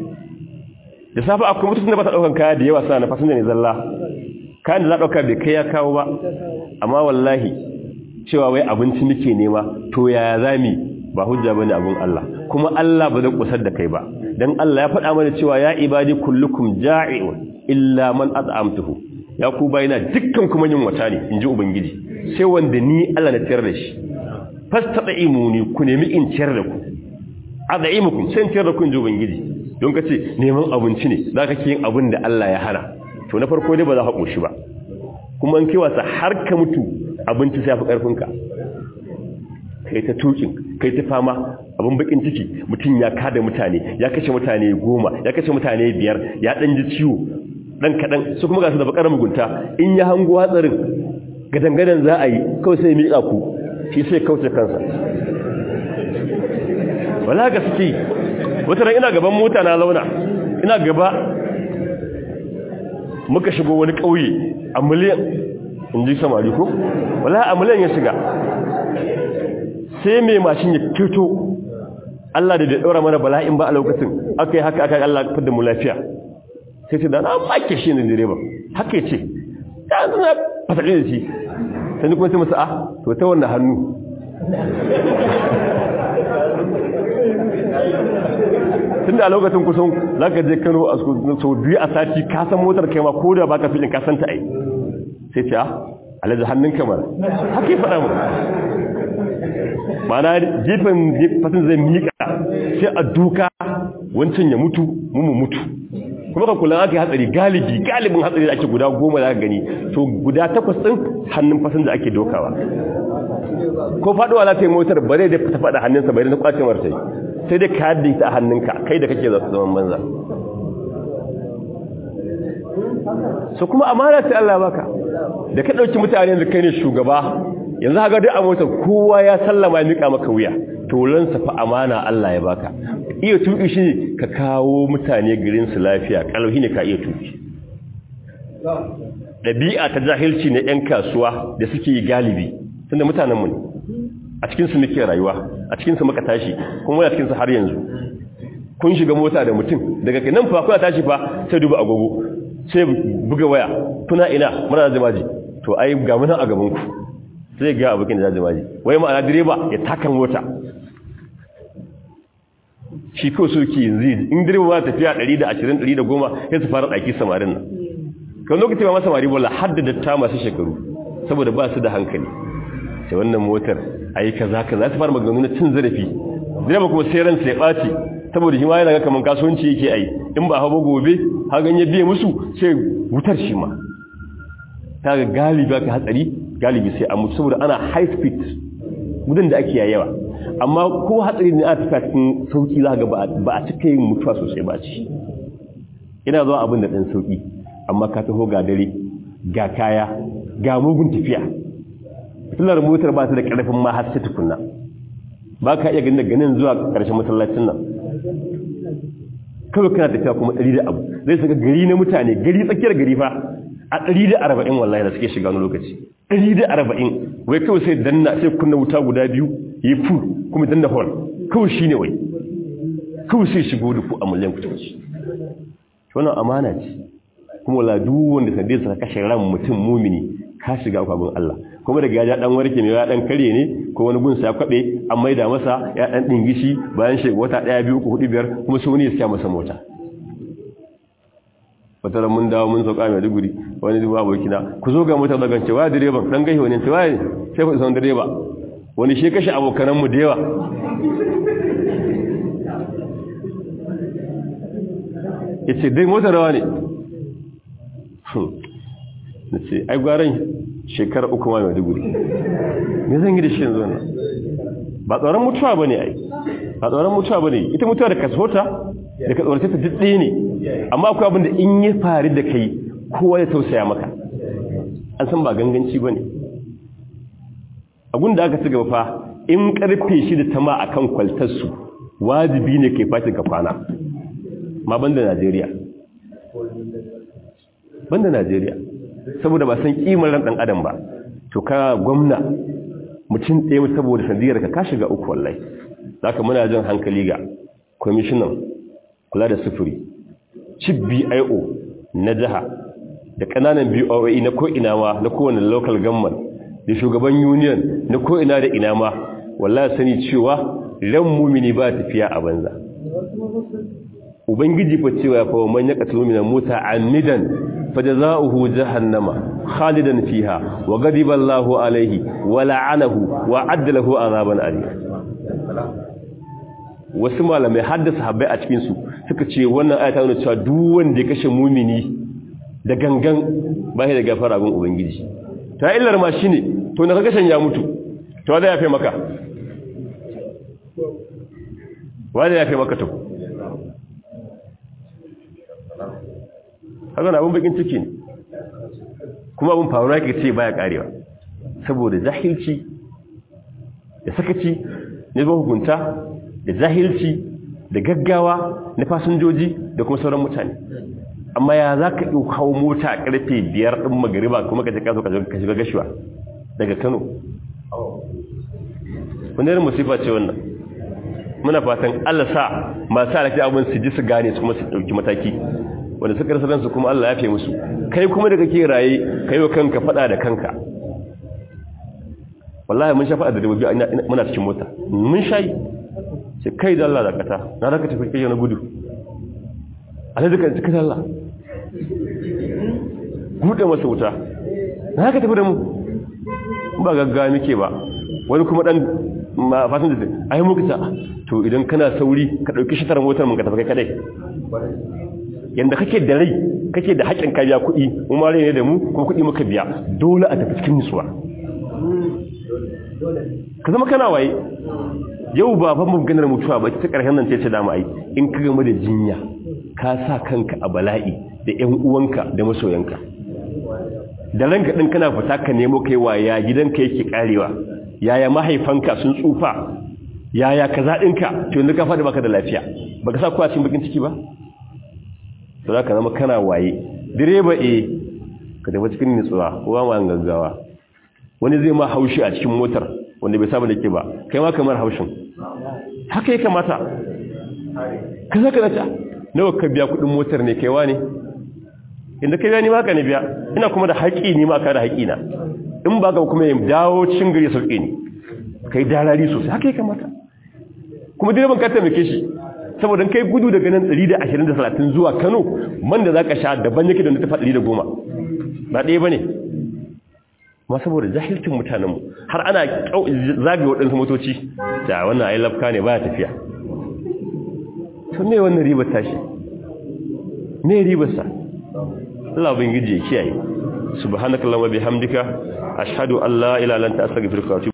da safe akwai mutum da ba ta ɗaukan kaya da yawa sa na fasinja ne zalla kayan da za ɗauka bai kai ya kawo ba amma wallahi cewa wai abinci muke nema to yaya za mu ba hujja ba ne abin Allah kuma Allah ba zai kusar da kai ba don Allah ya faɗa mana cewa ya ibadi kullukum ja'i'un illa man at'amtuhu ya ku bayina dukkan kuma yin wata ne in ji ubangiji sai wanda ni Allah na tiyar da shi fastaqimuni ku nemi in ciyar da ku adaimukum sai ciyar da ku inji ubangiji don kace neman abinci ne zaka ki yin abin da Allah ya hana to na farko dai ba za ka koshi ba kuma an kiwasa har ka mutu abinci sai fi karfin ka kai ta tukin kai ta fama abin bakin ciki mutum ya kada mutane ya kashe mutane goma ya kashe mutane biyar ya dan ji ciwo dan kadan su kuma ga su da bakar mugunta in ya hango hatsarin gadangadan za a yi kawai sai miƙa ku shi sai kauce kansa wala ga suke wata ran ina gaban mota na launa ina gaba muka shigo wani ƙauye a miliyan in ji samari ko wala a miliyan ya shiga sai mai mashin ya fito Allah da da ɗora mana bala'in ba a lokacin aka yi haka aka Allah fidda mu lafiya sai ce da na make shi ne direba haka ce ya zana fasaɗe da shi sai ni kuma sai masa a to ta wannan hannu tun da a lokacin kusan za ka je kano a sau biyu a sati kasan motar kai ma ko da ba ka filin kasan ta ai sai ce a alaji hannun kamar haka yi faɗa mu mana gefen fasin zai miƙa sai a duka wancan ya mutu mu mutu kuma ka kula aka yi hatsari galibi galibin hatsari da ake guda goma da gani to guda takwas ɗin hannun fasin da ake dokawa ko faɗuwa za ta yi motar bare da ta faɗa hannunsa bai da na kwace martai sai dai ka yadda ita a hannunka kai da kake zaman banza su kuma amana sai Allah baka da ka ɗauki mutane da kai ne shugaba yanzu haka duk a motar kowa ya sallama ya miƙa maka wuya tolansa fa amana Allah ya baka iya tuƙi shi ka kawo mutane garin su lafiya ƙalauhi ne ka iya tuƙi ɗabi'a ta jahilci na 'yan kasuwa da suke yi galibi tunda mutanenmu ne a cikinsu muke rayuwa a cikinsu muka tashi kuma muna cikinsu har yanzu kun shiga mota da mutum daga nan fa kuna tashi fa sai duba agogo sai buga waya kuna ina muna da jimaji to ai ga muna a gaban ku sai ga abokin da jimaji wai ma'ana direba ya taka mota shi ko soki yanzu in direba ba tafiya 120 110 sai su fara daki samarin nan kan lokaci ba masa samari bola haddada ta masu shekaru saboda ba su da hankali sai wannan motar ayi kaza kaza su fara maganganu na cin zarafi direba kuma sai ransa ya ɓaci saboda shi ma yana ga kaman kasuwanci yake ai in ba hawa gobe hagan ya biye musu sai wutar shi ma ta ga galibi ka hatsari galibi sai a mutu saboda ana high speed gudun da ake yayawa amma ko hatsari ne a tafiya cikin sauki za ga ba a cika yin mutuwa sosai ba ci ina zuwa abin da ɗan sauki amma ka taho ga dare ga kaya ga mugun tafiya fitilar motar ba ta da ƙarfin ma har sai tukunna ba ka iya ganin daga nan zuwa ƙarshen masallacin nan kawai kana tafiya kuma ɗari da abu zai saka gari na mutane gari tsakiyar gari fa a ɗari da arba'in wallahi da suke shiga wani lokaci ɗari da arba'in wai kawai sai danna sai kunna wuta guda biyu yi fu kuma danna hall kawai shi ne wai kawai sai shigo da ku a miliyan kusurci wannan amana ce kuma wala duk wanda sande sa kashe ran mutum mumini ka shiga kwabin Allah kuma daga ya dan warke ne ya dan kare ne ko wani gunsa ya kwabe an maida masa ya dan dingishi bayan shi wata daya biyu ko hudu biyar kuma sai wani ya siya masa mota wata mun dawo mun sauka mai duguri wani duba abokina ku zo ga mota daga cewa direban dan gashi wani cewa sai ku san direba wani shi kashe abokanan mu da yawa yace dai mota rawa ne na ce ai gwaran shekara uku ma mai duguri me zan yi da shi yanzu wannan ba tsoron mutuwa ba ne ai ba tsoron mutuwa ba ne ita mutuwa da kasota da ka tsorace ta duk ne amma akwai abin da in yi fari da kai kowa ya tausaya maka an san ba ganganci ba ne abin da aka ci gaba fa in karfe shi da tama a kan kwaltarsu wajibi ne kai fati ka kwana ma banda najeriya banda najeriya saboda ba san kimar ran dan adam ba to ka gwamna mutum ɗaya saboda sandiyar ka ka shiga uku wallahi zaka muna jin hankali ga commissioner kula da sufuri chief BIO na jiha da kananan BOE na ko ina ma na kowane local government da shugaban union na ko ina da ina ma wallahi sani cewa ran mumini ba tafiya a banza ubangiji fa cewa fa man yaqtulu min mota amidan فجزاؤه جهنم خالدا فيها وغضب الله عليه ولعنه وعد له عذابا أليما wasu malamai haddasa habbai a cikinsu suka ce wannan ayata nuna cewa duk wanda ya kashe mumini da gangan ba shi da gafara gun ubangiji ta illar ma shine to na kashen ya mutu to wanda ya fi maka wanda ya fi maka to haka na abin bakin ciki ne kuma abin faruwa ke ce baya karewa saboda jahilci da sakaci ne ba hukunta da jahilci da gaggawa na fasinjoji da kuma sauran mutane amma ya za ka ɗauka hau mota a ƙarfe biyar ɗin magariba kuma ka ce ka zo ka shiga gashiwa daga kano wani irin musifa ce wannan muna fatan allah sa masu alaƙi abin su ji su gane su kuma su ɗauki mataki wanda suka rasa ransu kuma allah ya fi musu kai kuma da kake raye kai wa kanka faɗa da kanka wallahi mun sha faɗa da dabobi muna cikin mota mun sha yi ce kai da allah da kata na raka tafi kai na gudu alhaji ka cikin Allah buɗe masa wuta na haka tafi da mu ba gaggawa muke ba wani kuma ɗan fasin da a yi muka to idan kana sauri ka ɗauki shatar motar mun ka tafi kai kadai yadda kake da rai kake da haƙƙin ka biya kuɗi mu ma ne da mu ko kuɗi muka biya dole a tafi cikin nutsuwa ka zama kana waye yau ba fa mu ganar mutuwa ba ta ƙarshen nan ce ce dama ai in ka gama da jinya ka sa kanka a bala'i da ‘yan uwanka da masoyanka da ranka ɗin kana fita ka nemo kai wa ya gidanka yake ƙarewa yaya mahaifanka sun tsufa yaya ka zaɗinka to yanzu ka faɗi baka da lafiya ba ka sa kuwa cikin bakin ciki ba to za ka zama kana waye direba e ka tafi cikin nutsuwa kowa ma gaggawa wani zai ma haushi a cikin motar wanda bai saba da ke ba kai ma kamar haushin haka ya kamata ka zaka zata nawa ka biya kudin motar ne kaiwa ne inda kai biya ni maka ne biya ina kuma da haƙi ni maka da haƙi na in ba ka kuma yin dawo cin gari sauƙi ne kai darari sosai haka ya kamata kuma direban ka taimake shi saboda kai gudu daga nan 120 da 30 zuwa Kano man da zaka sha daban yake da na tafa 110 ba ɗaya bane ma saboda jahilcin mutanenmu har ana zagaye waɗansu motoci da wannan ayi lafka ne baya tafiya to me wannan ribar tashi me ribar sa Allah ubangiji ya kiyaye subhanakallahumma bihamdika ashhadu an la ilaha illa anta astaghfiruka wa